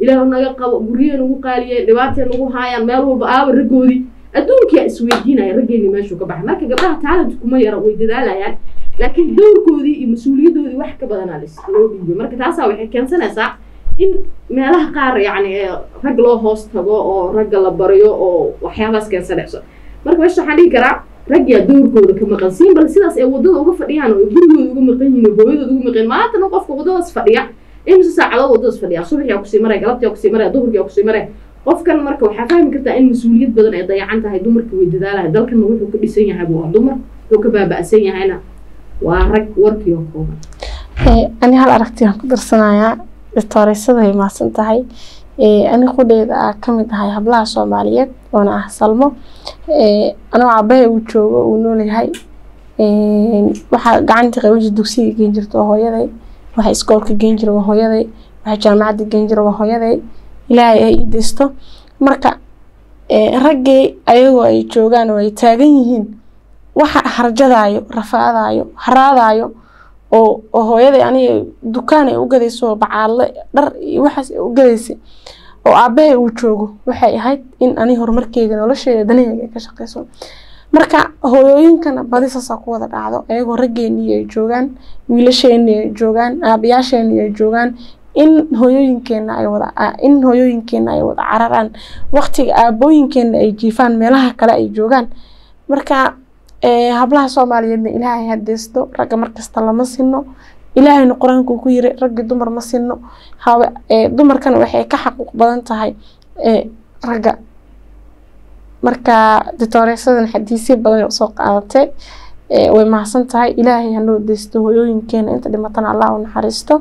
ilaah naga qabo guryaha nagu qaaliyeen dhibaatay nagu haayaan meel walba aaba raggoodii adduunkia isweydiinaya raggeeni meeshuu ka baxay marka gabdhaha taalent kuma yara way dadaalayaan laakiin dowrkoodii iyo mas-uuliyadoodii wax ka badanaa loo dhiibay marka taasaa waxay keensanaysaa in meelaha qaar yacni rag loo hoos tago oo ragga la baryo oo waxyaabaas keensanayso marka meesha waxaan dhihi karaa ragyaa dowrkooda ka maqan siin bal sidaas ay waddada uga fadhiyaan oo gurigooda uga maqan yihiin oo hooyadooda uga maqan maantana qofka waddadaas fadhiya imise saacadood waddadaas fadhiya subaxyaa kusii maraya galabtiyaa kusii maraya duhurkiyaa kusii maraya qofkan marka waxaa fahmi kartaa in mas-uuliyad badan ay dayacan tahay dumarka way dadaalahay dalkana wuxuu ka dhisan yahay waa dumar wuxuu ka baaba'san yahayna waa rag warkii oo kooban ani hal aragtiyaan ku darsanayaa doctooreysada ay mahadsan tahay ani qudheeda ah ka mid ahay hablaha soomaaliyeed oona ah salmo anoo cabahe uu joogo uu noolyahay waxaa gacanta qabaji dugsiga geen jirta waa hooyaday waxa iskoolka geen jira waa hooyaday waxa jaamacadda geen jira waa hooyaday ilaahay ay ii deysto marka raggii ayagoo ay joogaan oo ay taagan yihiin waxa harjadaayo rafaadaayo haraadaayo oo oo hooyaday aniga dukaan ay u gadayso bacaadle dhar iyo waxaas ay u gadaysay oo aabahay uu joogo waxay ahayd in ani horumarkeyga nolosheeda danaheyga ay ka shaqeyso marka hooyooyinkana badi saasaa ku wada dhacdo ayagoo raggeenii ay joogaan wiilasheenii ay joogaan aabayaasheenii ay joogaan in hooyooyinkeena ay wada in hooyooyinkeena ay wada cararaan waqtiga aabooyinkeena ay jiifaan meelaha kale ay joogaan marka hablaha soomaaliyeedna ilaahay hadeysto ragga markasta lama sino ilaahayna qur-aankuu ku yiri raggi dumar ma sino dumarkana waxay ka xaquuq badan tahay ragga marka ditooreesadan xadiisyo badan usoo qaadatay way mahadsan tahay ilaahay hanoo deysto hooyooyinkeena inta dhimatana allah u naxariisto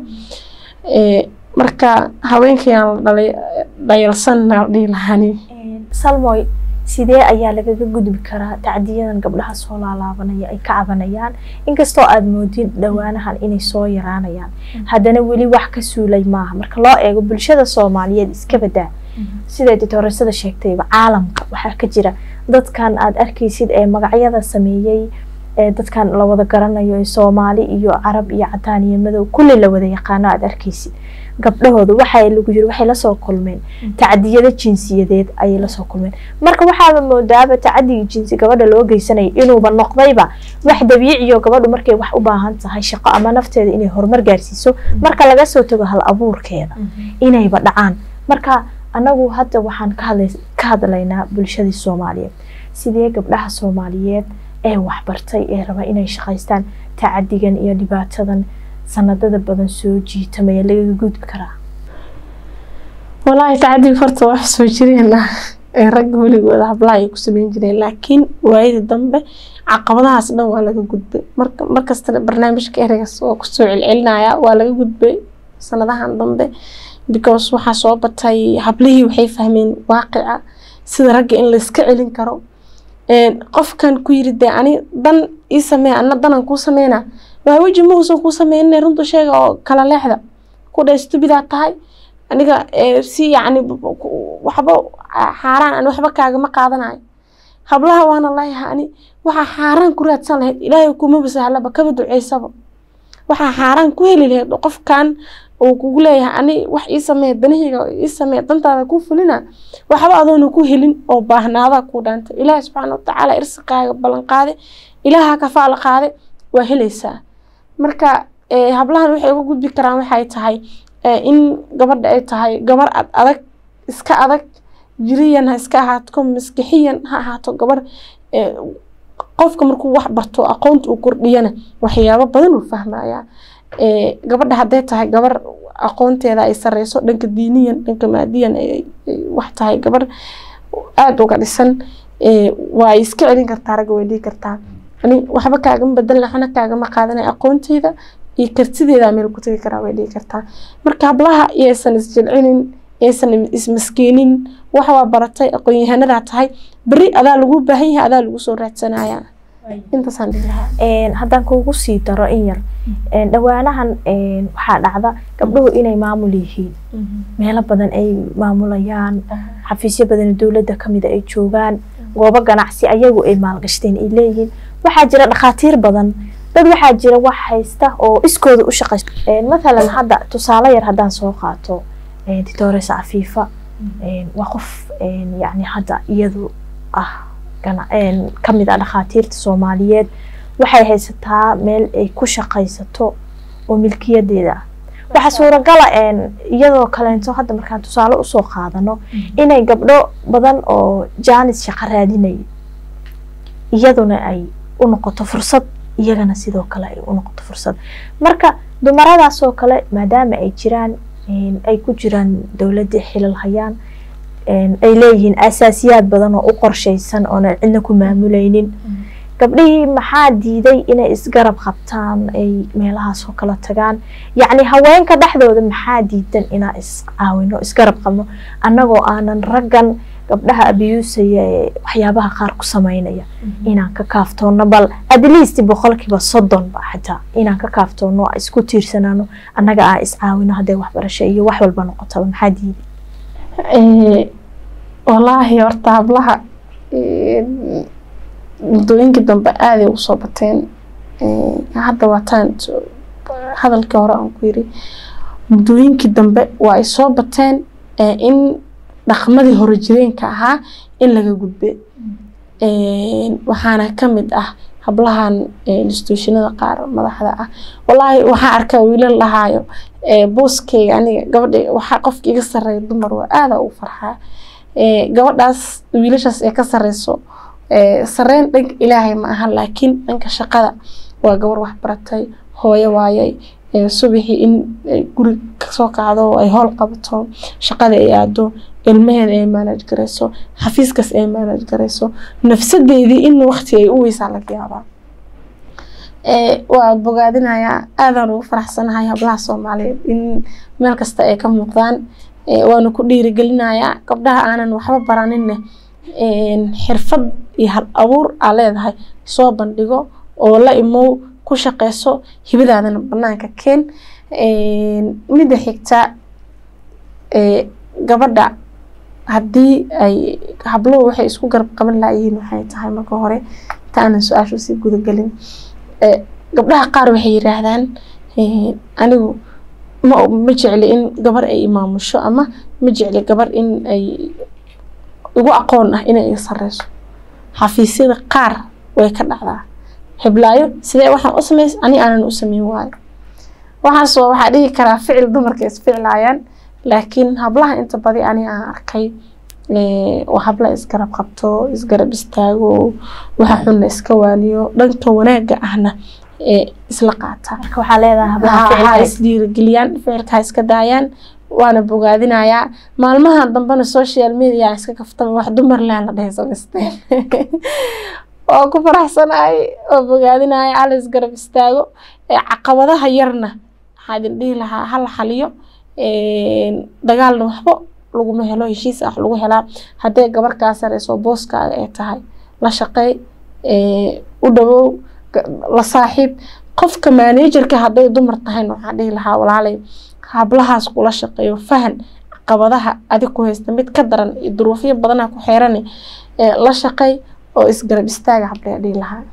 marka haweenkayaan la dhayalsan dhihi lahani salmoy sidee ayaa lagaga gudbi karaa tacdiyadan gabdhaha soo laalaabanaya ay ka cabanayaan inkastoo aada moodin dhowaanahan inay soo yaraanayaan haddana weli wax ka suulay maaha marka loo eego bulshada soomaaliyeed iska badaa siday ditooreysada sheegtayba caalamka waxaa ka jira dadkan aada arkaysid ee magacyada sameeyey ee dadkan la wada garanayo ee soomaali iyo carab iyo cadaan iyo madow kulli la wada yaqaano aada arkaysid gabdhahooda waxaa lagu yiri waxay lasoo kulmeen tacdiyada jinsiyadeed ayay lasoo kulmeen marka waxaaba moodaaba tacadiga jinsi gabadha loo geysanaya inuuba noqdayba wax dabiiciyo gabadhu markay wax u baahan tahay shaqo ama nafteeda inay horumar gaarsiiso marka laga soo tago hal abuurkeeda inayba dhacaan marka anagu hadda waxaan ka hadlaynaa bulshadii soomaaliyeed sidee gabdhaha soomaaliyeed ee waxbartay ee raba inay shaqaystaan tacadigan iyo dhibaatadan sanadada badan soo jiitamaya lagaga gudbi karaa walaahi tacadiga horta wax soo jireen ah ee ragga weligooda hablaha ay ku sameyn jireen laakiin waayadii dambe caqabadahaas dhan waa laga gudbay marka markastana barnaamijka ereygaas oo kusoo celcelinaya waa laga gudbay sanadahan dambe because waxaa soo batay hablihii waxay fahmeen waaqica sida ragga in layska celin karo qofkan ku yiri dee ani dan ii samee ana danan kuu sameyna waa weji ma uusan kuu sameynin runta sheega oo kala leexda ku dha stubidaa tahay aniga si yacni waxba xaaraan aan waxba kaagama qaadanayo hablaha waana leeyahay ani waxaa xaaraan ku raadsan lahayd ilaahay kumaba sahlaba kaba duceysaba waxaa xaaraan ku heli lahayd qofkan uu kugu leeyahay ani wax ii samee danahayga ii samee dantaada ku fulina waxba adoona ku helin oo baahnaada ku dhaantay ilaahay subxaana watacaala irsiqaaga ballan qaade ilaaha kafaala qaade waa helaysaa marka hablahan waxay uga gudbi karaan waxay tahay in gabadha ay tahay gabar ad adag iska adag jiriyan ha iska ahaato maskixiyan ha ahaato gabar qofka markuu wax barto aqoonta uu kordhiyana waxyaabo badan uu fahmayaa gabadha hadday tahay gabar aqoonteeda ay sareyso dhanka diiniyan dhanka maadiyan wax tahay gabar aada uga dhisan waa iska celin kartaa ragga way dhihi kartaa ani waxba kaagama bedelna waxna kaagama qaadanay aqoonteyda iyo kartideeda meel ku tagi karaa way dhihi kartaa marka hablaha iyaysan isjilcinin iyaysan ismaskiinin wax waa baratay aqoon-yahanadaa tahay beri adaa lagu baahan yahay adaa lagu soo raadsanayaa intaasaan dhihi lahaa haddaan kuugu sii daro in yar dhowaanahan waxaa dhacda gabdhuhu inay maamul yihiin meelo badan ay maamulayaan xafiisyo badan dowladda kamida ay joogaan goobo ganacsi ayagu ay maalgashteen ay leeyihiin waxaa jira dhakhaatiir badan dad waxaa jira wax haysta oo iskooda u shaqaysta mathalan hadda tusaale yar haddaan soo qaato ditores cafiifa waa qof yani hadda iyadu ah kamid ah dhakhaatiirta soomaaliyeed waxay haysataa meel ay ku shaqaysato oo milkiyadeeda ah waxaa suuragala iyadoo kaleento hadda markaan tusaale usoo qaadano inay gabdho badan oo jaanis shaqo raadinaya iyaduna ay u noqoto fursad iyagana sidoo kale ay u noqoto fursad marka dumaradaasoo kale maadaama ay jiraan ay ku jiraan dowladii xilal hayaan ay leeyihiin asaasiyaad badan oo u qorshaysan oona cidna ku maamuleynin gabdhihii maxaa diiday inay isgarab qabtaan ay meelahaas oo kala tagaan yacni haweenka dhexdooda maxaa diidan inaa iscaawino isgarab qabno annagoo aanan raggan gabdhaha abiyuusaya ee waxyaabaha qaar ku sameynaya inaan ka kaaftoono bal at least boqolkiiba soddon ba xitaa inaan ka kaaftoono isku tiirsanaano annaga aan iscaawino hadday waxbarasho iyo wax walba noqotaba maxaa diiday walaahi horta hablaha muddooyinkii dambe aaday ugu soo bateen hadda waataan hadalkii hore aan ku yiri muddooyinkii dambe waa ay soo bateen in dhaqmadii hore jireenka ahaa in laga gudbe waxaana kamid ah hablahan instituushinada qaar madaxda ah walaahi waxaa arkaa wiilal lahaayo booskeyga aniga gabadha waxaa qofka iga sareeya dumar waa aada ugu farxaa gabadhaas wiilashaas ee ka sareyso sareyn dhanka ilaahay ma aha laakiin dhanka shaqada waa gabar waxbaratay hooyo waayay subaxii in guri kasoo kacdo oo ay howl qabato shaqada ay aado ilmaheeda ay manage gareyso xafiiskaas ay manage gareyso nafsadeedii in waqti ay u weysaa laga yaabaa waa bogaadinayaa aadaan ugu faraxsanahay hablaha soomaaliyeed in meel kasta ay ka muuqdaan waana ku dhiirigelinayaa gabdhaha aanan waxba baraninne xirfad iyo hal abuur aa leedahay soo bandhigo oo la imow ku shaqeyso hibadaadana banaanka keen midda xigta gabadha haddii ay habluhu waxay isku garab qaban laayihiin waxay tahay marka hore inta aanan su-aashu sii gudagelin gabdhaha qaar waxay yiraahdaan anigu ma ma jecli in gabar ay imaamusho ama ma jecli gabar in ay igu aqoon ah inay iga sareyso xafiisyada qaar way ka dhacdaa heblaayo sidee waxaan u sameys ani aanan u sameyn waayo waxaas waa waxaa dhihi karaa ficil dumarka isficlaayaan laakiin hablaha inta badi ani aan arkay oo habla isgarab qabto isgarab istaago waxa xunna iska waaniyo dhanka wanaaga ahna isla qaataa marka waxaa leedahay hablaha ha ficilka isdhiirigeliyaan ficilka ha iska daayaan waana bogaadinayaa maalmahan dambena social media aan iska kaftama wax dumar laan la dhahay samaysteen oo ku faraxsanahay oo bogaadinaya hala isgarab istaago ee caqabadaha yarna waxaa idin dhihi lahaa hala xaliyo dagaalna waxba laguma helo heshiis ah lagu helaa haddee gabar kaa sareyso booskaaga ay tahay la shaqeey u dhawow la saaxiib qofka managerka hadday dumar tahayna waxaan dhihi lahaa walaalay hablahaas kula shaqeeyo fahan caqabadaha adig ku haysta mid ka daran iyo duruufyo badana ku xeerani la shaqey oo isgarab istaaga hablee dhihi lahaa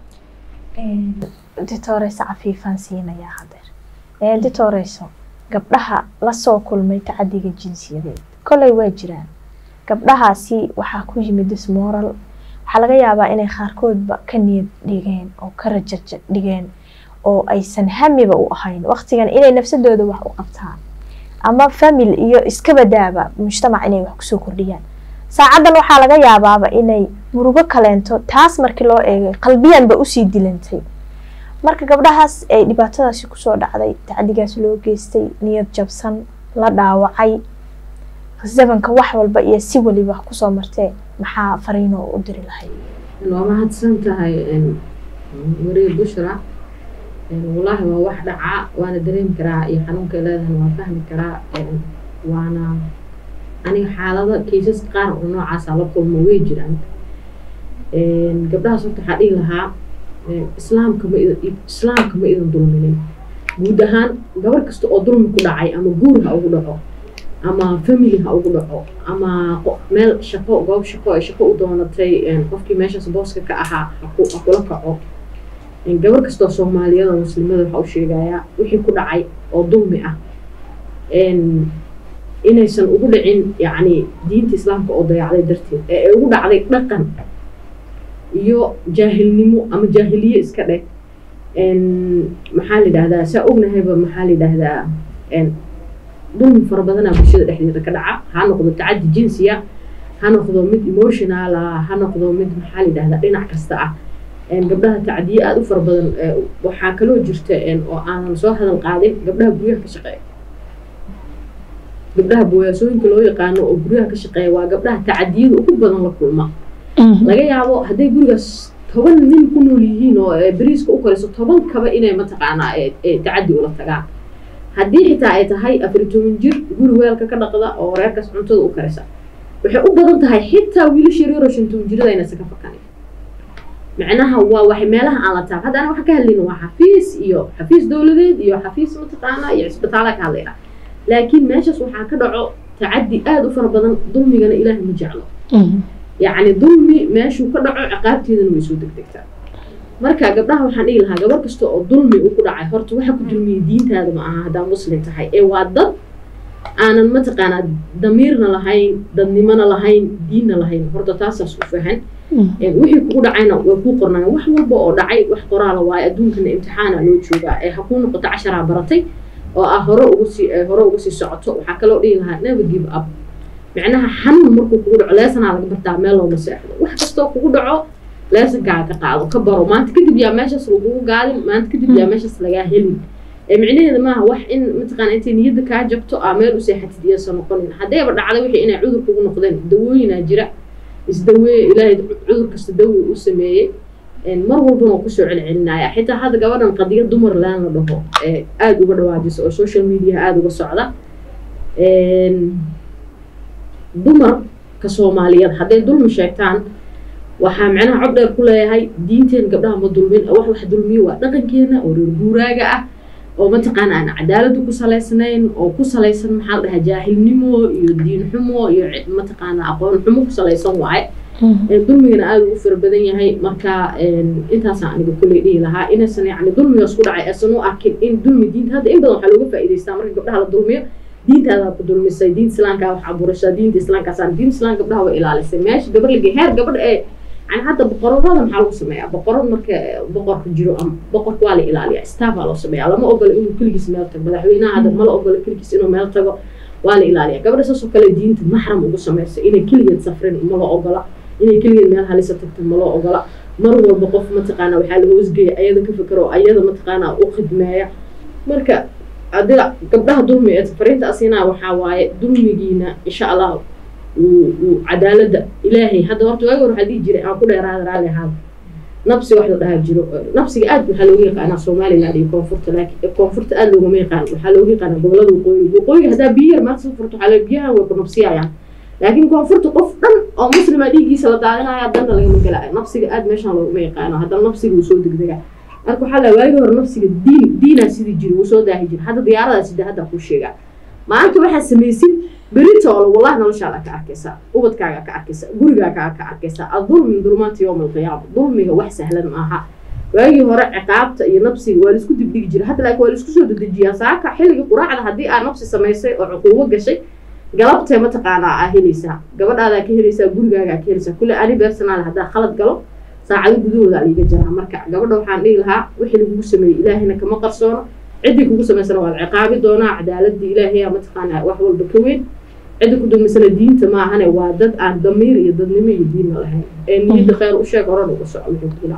ditoreyso cafiifaan siinayaa hadeer ditoreyso gabdhaha lasoo kulmay tacadiga jinsiyadeed koley waa jiraan gabdhahaasi waxaa ku yimid dismoral waxaa laga yaabaa inay qaarkoodba ka niyad dhigeen oo ka rajaja dhigeen oo aysan hamiba u ahayn waqtigan inay nafsadooda wax u qabtaan ama famil iyo iskabadaaba mujtamac inay wax kusoo kordhiyaan saacadan waxaa laga yaabaaba inay murugo kaleento taas markii loo eegay qalbiyanba usii dilantay marka gabdhahaas ay dhibaatadaasi kusoo dhacday tacdigaas loo geystay niyad jabsan la dhaawacay zamanka wax walba iyo si waliba kusoo martee maxaa fariinoo u diri lahayd waa mahadsan tahay wariye bushra wallaahi waa wax dhacaa waana dareemi karaa iyo xanuunka leedahana waa fahmi karaa waana aniga xaalado kaysaska qaar oo noocaasa la kulmo way jiraan gabdhahaas horta waxaa dhihi lahaa islaamka ma idin islaamka ma idin dulminin guud ahaan gabar kasta oo dulmi ku dhacay ama guur ha ugu dhaco ama family ha ugu dhaco ama meel shaqo goob shaqo ay shaqo u doonatay qofkii meeshaas booska ka ahaa ha kula kaco gabar kastoo soomaaliyeed oo muslimada waxaa u sheegayaa wixii ku dhacay oo dulmi ah inaysan ugu dhicin yacni diinta islaamka oo dayacday darteed ee ay ugu dhacday dhaqan iyo jaahilnimo ama jaahiliye iska dheh maxaa la yidhahdaa saa ognahayba maxaa la yidhahdaa dulmi fara badanaa bulshada dhexdeeda ka dhaca ha noqdo tacaddi jinsiya ha noqdo mid emotional ah ha noqdo mid maxaa la yidhahdaa dhinac kasta ah gabdhaha tacdiye aada u fara badan waxaa kaloo jirta oo aanan soo hadal qaadin gabdhaha guryaha ka shaqeeya gabdhaha boyaasooyinka loo yaqaano oo guryaha ka shaqeeya waa gabdhaha tacadiyada ugu badan la kulma laga yaabo hadday gurigaas toban nin ku nool yihiin oo beriiska u korayso toban kaba inay mataqaanaa tacadi ula tagaan haddii xitaa ay tahay afar toban jir guri weelka ka dhaqda oo reerkaas cuntada u karisa waxay u badan tahay xitaa wiilasha yaryaro shan toban jirada inaysan ka fakanin macnaha waa wax meelaha aan la taab hadda ana waxaan ka hadlayna waa xafiis iyo xafiis dowladeed iyo xafiis mataqaanaa iyo cisbitaala ka hadlayna laakiin meeshaas waxaa ka dhaco tacaddi aada u fara badan dulmigana ilaahay ma jeclo yacni dulmi meeshuu ka dhaco ciqaabteedana way soo degdegtaa marka gabdhaha waxaan dhihi lahaa gabar kasta oo dulmi uu ku dhacay horta waxa ku dulmiyey diintaada ma aha haddaa muslim tahay ee waa dad aanan mataqaanaa damiirna lahayn dadnimona lahayn diinna lahayn horta taasaas u fahan wixii kugu dhacayna way kuu qornayaan wax walba oo dhacay wax qoraala waayo adduunkana imtixaana loo joogaa ee ha kuu noqoto casharaa baratay oo ah hore ugu sii hore uga sii socoto waxaa kaloo dhihi lahaa never give up micnaha xanuun markuu kugu dhaco leesanaa laga bartaa meel looma seexdo wax kastoo kugu dhaco leesankaaga ka qaado ka baro maanta kadib yaa meeshaas lagugu gaadin maanta kadib yaa meeshaas lagaa helin micnaheeda maaha wax in mataqaana intay niyadda kaa jabto aa meel u seexatid iyasa noqonin haddayba dhacday wixii inay cudur kugu noqdeen dawooyinaa jira isdaweeye ilaahay cudur kasta dawi u sameeyey mar walbana waa kusoo celcelinaya xitaa hadda gabadhan qadiya dumar laan la dhaho aada uga dhawaajisa oo social media aada uga socda dumarka soomaaliyeed hadday dulmi sheegtaan waxaa micnaha cod dheer ku leeyahay diinteen gabdhaha ma dulmin wax wax dulmiyo waa dhaqankeena oo reer guuraaga ah oo mataqaana aan cadaaladu ku salaysnayn oo ku salaysan maxaa la dhahaa jaahilnimo iyo diin xumo iyo mataqaana aqoon xumo ku salaysan waaye dulmigana aada ugu fara badan yahay marka intaasaan aniga kulley dhihi lahaa inaysan yacni dulmigaas ku dhacay aysan u arkin in dulmi diinta hadda in badan waxaa looga faa'iidaystaa marka gabdhaha la dulmiyo diintaadaa ku dulmisay diinta islaamkaa wax abuurashaa diinta islaamkaasaan diinta islaamka gabdhaha way ilaalisay meesha gabar lagey heer gabadha ee yani hadda boqoradada maxaa lagu sameeyaa boqorad marka boqorka jiro ama boqorka waa la ilaaliyaa staffaa loo sameeyaa lama ogola inuu keligiis meel tago madaxweynaha hadda mala ogola keligiis inuu meel tago waa la ilaaliyaa gabadha saasoo kale diinta maxram ugu samaysa inay keligeed safrin mala ogola inay keligeed meel halisa tagto mala ogola mar walba qof mataqaana waxaa la hoosgeeya ayada ka fikero ayada mataqaana u khidmeeya marka adiga gabdhaha dulmi ee fariinta asinaa waxaa waaye dulmigiina insha allah uu cadaaladda ilaahay hadda horta waagi hore waxaa dhihi jiray aan ku dheeraada raalli ahaada nabsi wax la dhahaa jiro nabsiga aad waxaa looga yaqaanaa somaliland iyo koonfurta laakiin koonfurta aad loogama yaqaan waxaa looga yaqaanaa gobolada waqooyiga waqooyiga haddaa biyo yar maanta soo furto waxaa la biyahan way ku nabsiyayaan laakiin koonfurta qof dhan oo muslima dhiiggiisa la daadinaya danna lagama gelaayo nabsiga aad meeshaan loogama yaqaano haddana nabsiga uu soo degdega marka waxaa la waagi hore nafsiga diin diinaa sidii jiri wuu soo daahi jira hadda diyaaradaa sida hadda kuu sheegaa maanta waxaa samaysid beritoole wallahi noloshaada ka arkaysaa ubadkaaga ka arkaysaa gurigaaga ka arkaysaa adulmi dulmaanta yowma alqiyaama dulmiga wax sahlan maaha waagii hore ciqaabta iyo nafsiga waa laisku dibdhigi jira hadda laakiin waa laisku soo dedejiyaa saaka xilligii quraacda haddii aa nafsi samaysay oo cuquubo gashay galabtee mataqaanaa aa helaysaa gabadhaadaa ka helaysaa gurigaagaa ka helaysaa kulle ani beersanaale haddaa khalad galo saacado gudahooda liiga jaraa marka gabadha waxaan dhihi lahaa wixii lagugu sameeyey ilaahina kama qarsoono ciddii kugu samaysana waa la ciqaabi doonaa cadaaladii ilaahaya mataqaanaa wax walba ka weyn cidda ku dulmisana diinta maahane waa dad aan damiir iyo dadnimo iyo diinna lahayn ee niyadda kheyr u sheeg horan uga soco wixii kugu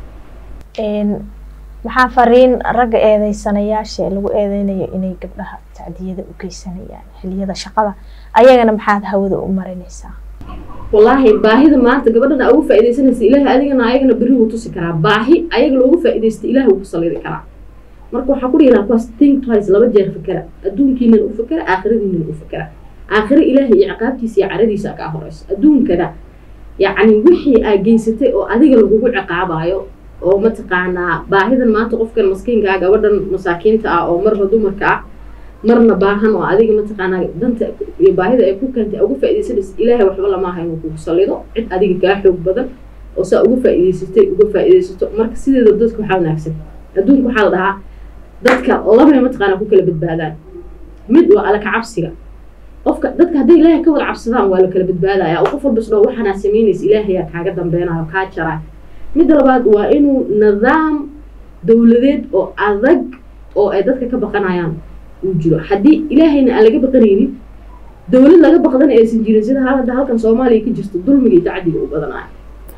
dhacay maxaa fariin ragga eedeysanayaasha ee lagu eedeynayo inay gabdhaha tacdiyada u geysanayaan xiliyada shaqada ayagana maxaad hawada u marinaysaa wallaahi baahida maanta gabadhana ugu faaidaysanaysa ilaahay adigana ayagana berri wuu tusi karaa baahi ayaga loogu faaidaysta ilaahay wuu ku salidi karaa marka waxaa ku dhihi lahaa kuwaas think twice laba jeer fakera adduunkiinan u fakera aakhiradiinan u fakera aakhiro ilaahay iyo ciqaabtiisa iyo caradiisa kaa horeyso adduunkana yacni wixii aa geysatay oo adiga lagugu ciqaabayo oo mataqaanaa baahidan maanta qofkan maskiinka ah gabadhan masaakiinta ah oo marna dumarka ah marna baahan oo adiga mataqaanaa danta iyo baahida ay ku keentay uga faaidaysanaysa ilaahay waxba lama aha inuu kugu salido cid adiga kaa xoog badan oo saa uga faa'idaysatay uga faa'iidaysato marka sideeda dadka waxaa wanaagsan adduunka waxaa la dhahaa dadka labay mataqaanaa ku kala badbaadaan mid waa alla kacabsiga qofka dadka hadday ilaahay ka wada cabsadaan waa la kala badbaadaya oo qof walba isdhao waxaanaa samaynaysa ilaahayaa kaaga dambeynayo kaa jaraa midda labaad waa inuu nidaam dowladeed oo adag oo ay dadka ka baqanayaan uu jiro haddii ilaahayna aan laga baqanaynin dowlad laga baqdana aysan jirin sida hadda halkan soomaaliya ka jirto dulmiga iyo dacdiga u badanayo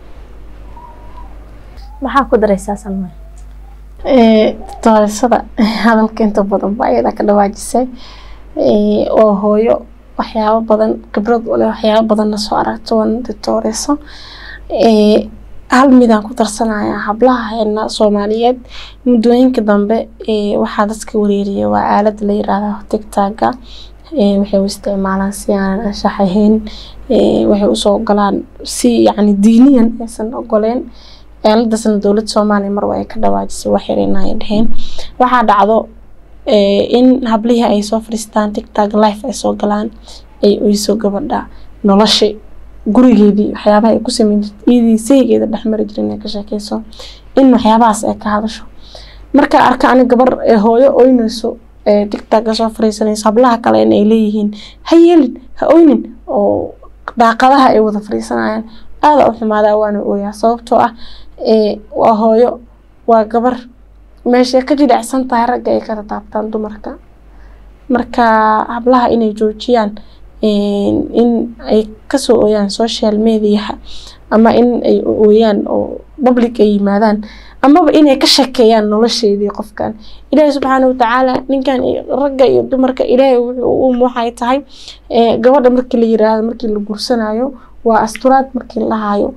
maxaa ku daraysaa salme doorashada hadalka inta badan ba ayada ka dhawaajisay oo hooyo waxyaabo badan khibrad u leh waxyaabo badanna soo aragto wan dooreyso hal midaan ku darsanaya hablaha heena soomaaliyeed muddooyinka dambe waxaa dadka wareeriya waa aalada la yiraahdo tigtaga waxay u isticmaalaan si aanan anshax ahayn waxay usoo ogolaan si yacni diiniyan aysan ogoleen aaladasna dowladda soomaaliya marwa ay ka dhawaajisay wax yarina ay dheheen waxaa dhacdo in hablihii ay soo fadhiistaan tigtag life ay soo galaan ay oyso gabadha nolosha gurigeedii waxyaabaha ay ku sameyn jirta iyadii saygeeda dhexmari jirin inay ka sheekeyso in waxyaabahaas ay ka hadasho markaa arka ani gabar hooyo oynayso tigtagga soo fadhiisanayso hablaha kale in ay leeyihiin ha yeelin ha oynin oo daaqadaha ay wada fadhiisanayaan aada u xumaadaa waana ooyaa sababtoo ah waa hooyo waa gabar meeshay ka jilicsan tahay ragga ay ka tataabtaan dumarka marka hablaha inay joojiyaan in ay kasoo ooyaan social mediaha ama in ay ooyaan oo public ay yimaadaan amaba inay ka shekeeyaan nolosheedii qofkan ilaahay subxaana watacaala ninkan ragga iyo dumarka ilaahay wuxuu um waxay tahay gabadha markii la yiraahdo markii la gursanayo waa asturaad markii la haayo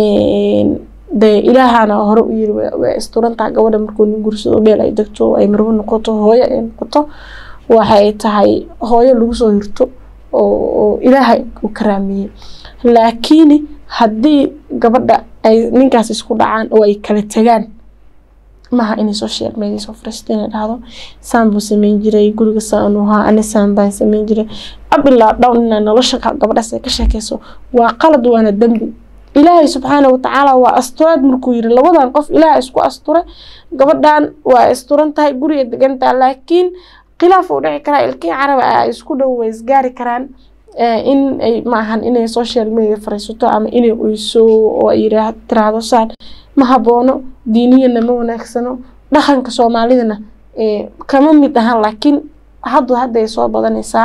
dee ilaahana hore u yiri way asturantaha gabadha markuu nin gursado meel ay degto ay marwo noqoto hooyo ay noqoto waxay tahay hooyo lagu soo hirto oo ilaahay u karaameeyey laakiin haddii gabadha ay ninkaas isku dhacaan oo ay kala tagaan maaha inay social media soo fariisto inay dhahdo saan buu sameyn jiray guriga saan u ahaa ani saan baan sameyn jiray abilaa dhown inaa nolosha gabadhaas ay ka sheekeyso waa qalad waana dembi ilaahay subxaana watacaala waa asturaad markuu yiri labadan qof ilaah isku asture gabadhan waa asturan tahay guriga degantaa laakiin khilaaf uu dhici karaa ilkii carab ah isku dhow way isgaari karaan in ay maahan inay social media fariisato ama inay oyso oo ay tiraahdo saan ma haboono diiniyana ma wanaagsano dhaqanka soomaalidana kama mid ahan laakiin haddu hadday soo badanaysaa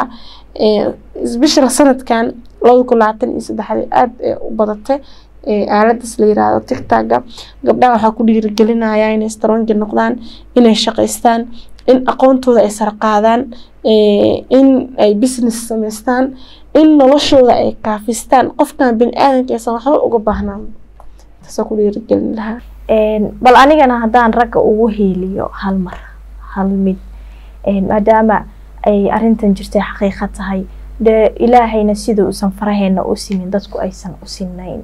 bishra sanadkan labada kun labaatan iyo saddexdii aada u badatay aaladaas la yiraahdo tigtaga gabdhaha waxaa ku dhiirigelinaya inay strongi noqdaan inay shaqaystaan in aqoontooda ay sarqaadaan in ay business samaystaan in noloshooda ay kaafistaan qofkan bini aadanka aysan waxba uga baahnaan taasoo ku dhiirigelin lahaa bal anigana haddaan ragga ugu hiiliyo hal mar hal mid maadaama ay arrintan jirtay xaqiiqa tahay dee ilaahayna sida uusan faraheena u simin dadku aysan u sinayn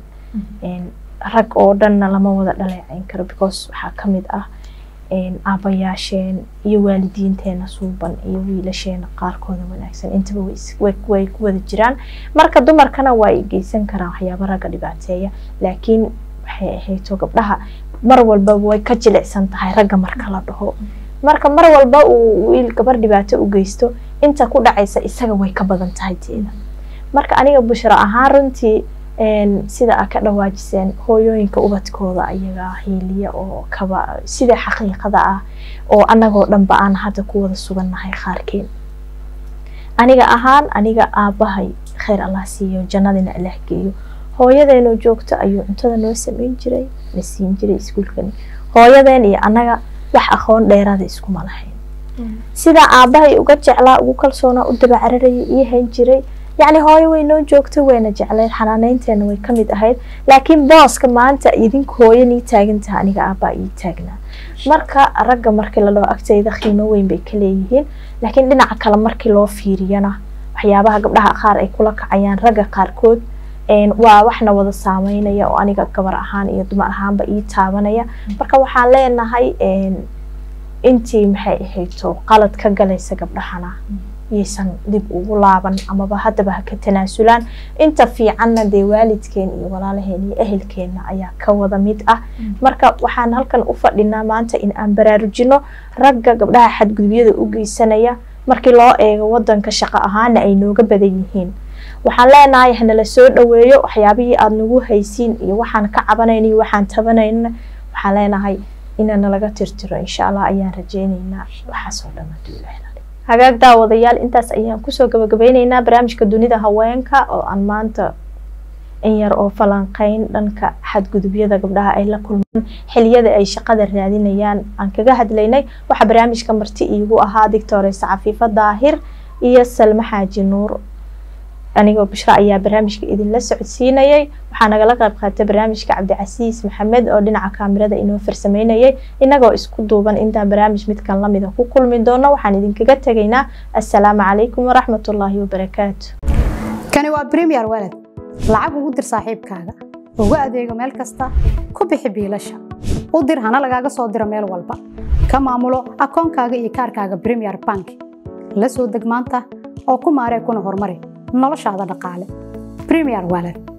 rag oo dhanna lama wada dhaleecayn karo because waxaa ka mid ah aabayaasheen iyo waalidiinteena suuban iyo wiilasheena qaarkooda wanaagsan intaba way ku wada jiraan marka dumarkana waa ay geysan karaan waxyaaba ragga dhibaateeya laakiin waxay ahayto gabdhaha mar walba way ka jilicsan tahay ragga marka la dhaho marka mar walba uu wiil gabar dhibaato u geysto inta ku dhacaysa isaga way ka badan tahay teeda marka aniga bushra ahaan runtii sida a ka dhawaajiseen hooyooyinka ubadkooda ayaga hiiliya oo kaba sida xaqiiqada ah oo anagoo dhanba aan hadda ku wada sugannahay qaarkeen aniga ahaan aniga aabahay kheyr allah siiyo jannadina allah geeyo hooyadeenoo joogto ayuu cuntada noo sameyn jiray na siin jiray iskuulkani hooyadeen iyo annaga wax aqoon dheeraada iskuma lahayn sidaa aabahay uga jeclaa ugu kalsoonaa u daba cararayay ii hayn jiray yacni hooyo way noo joogto wayna jecleed xanaaneynteena way ka mid ahayd laakiin booska maanta idinku hooyo nii taagantaha aniga aabbaa ii taagnaa marka ragga markii laloo agtayda qiimo weyn bay ka leeyihiin laakiin dhinaca kale markii loo fiiriyana waxyaabaha gabdhaha qaar ay kula kacayaan ragga qaarkood waa waxna wada saameynaya oo aniga gabar ahaan iyo dumar ahaanba ii taabanaya marka waxaan leenahay intii maxay ahayto qalad ka galaysa gabdhahana yaysan dib ugu laaban amaba haddaba ha ka tanaasulaan inta fiicanna dee waalidkeen iyo walaalaheen iyo ehelkeenna ayaa ka wada mid ah marka waxaan halkan u fadhinaa maanta in aan baraarujino ragga gabdhaha xadgudubyada u geysanaya markii loo eego wadanka shaqo ahaana ay nooga badan yihiin waxaan leenahay hanala soo dhaweeyo waxyaabihii aada nagu haysiin iyo waxaan ka cabanayn iyo waxaan tabanayna waxaan leenahay inana laga tirtiro insha allah ayaan rajeyneynaa waxaasoo dhan hagaag daawadayaal intaas ayaan kusoo gabagabeyneynaa barnaamijka dunida haweenka oo aan maanta in yar oo falanqeyn dhanka xadgudubyada gabdhaha ay la kulmaan xiliyada ay shaqada raadinayaan aan kaga hadlaynay waxaa barnaamijka marti iigu ahaa dictoresa cafiifo daahir iyo salme xaaji nuur anigoo bishra ayaa barnaamijka idinla socodsiinayay waxaa nagala qayb qaatay barnaamijka cabdicasiis maxamed oo dhinaca kaamirada inoo farsameynayay inagoo isku duuban intaan barnaamij midkan lamida ku kulmi doono waxaan idinkaga tegaynaa assalaamu calaykum waraxmatullaahi wabarakaatu kani waa premier walad lacag ugu dir saaxiibkaaga ugu adeego meel kasta ku bixi biilasha u dir hana lagaaga soo diro meel walba ka maamulo akoonkaaga iyo kaarkaaga premier bank la soo deg maanta oo ku maaree kuna horumari noloshaada dhaqaale premier walad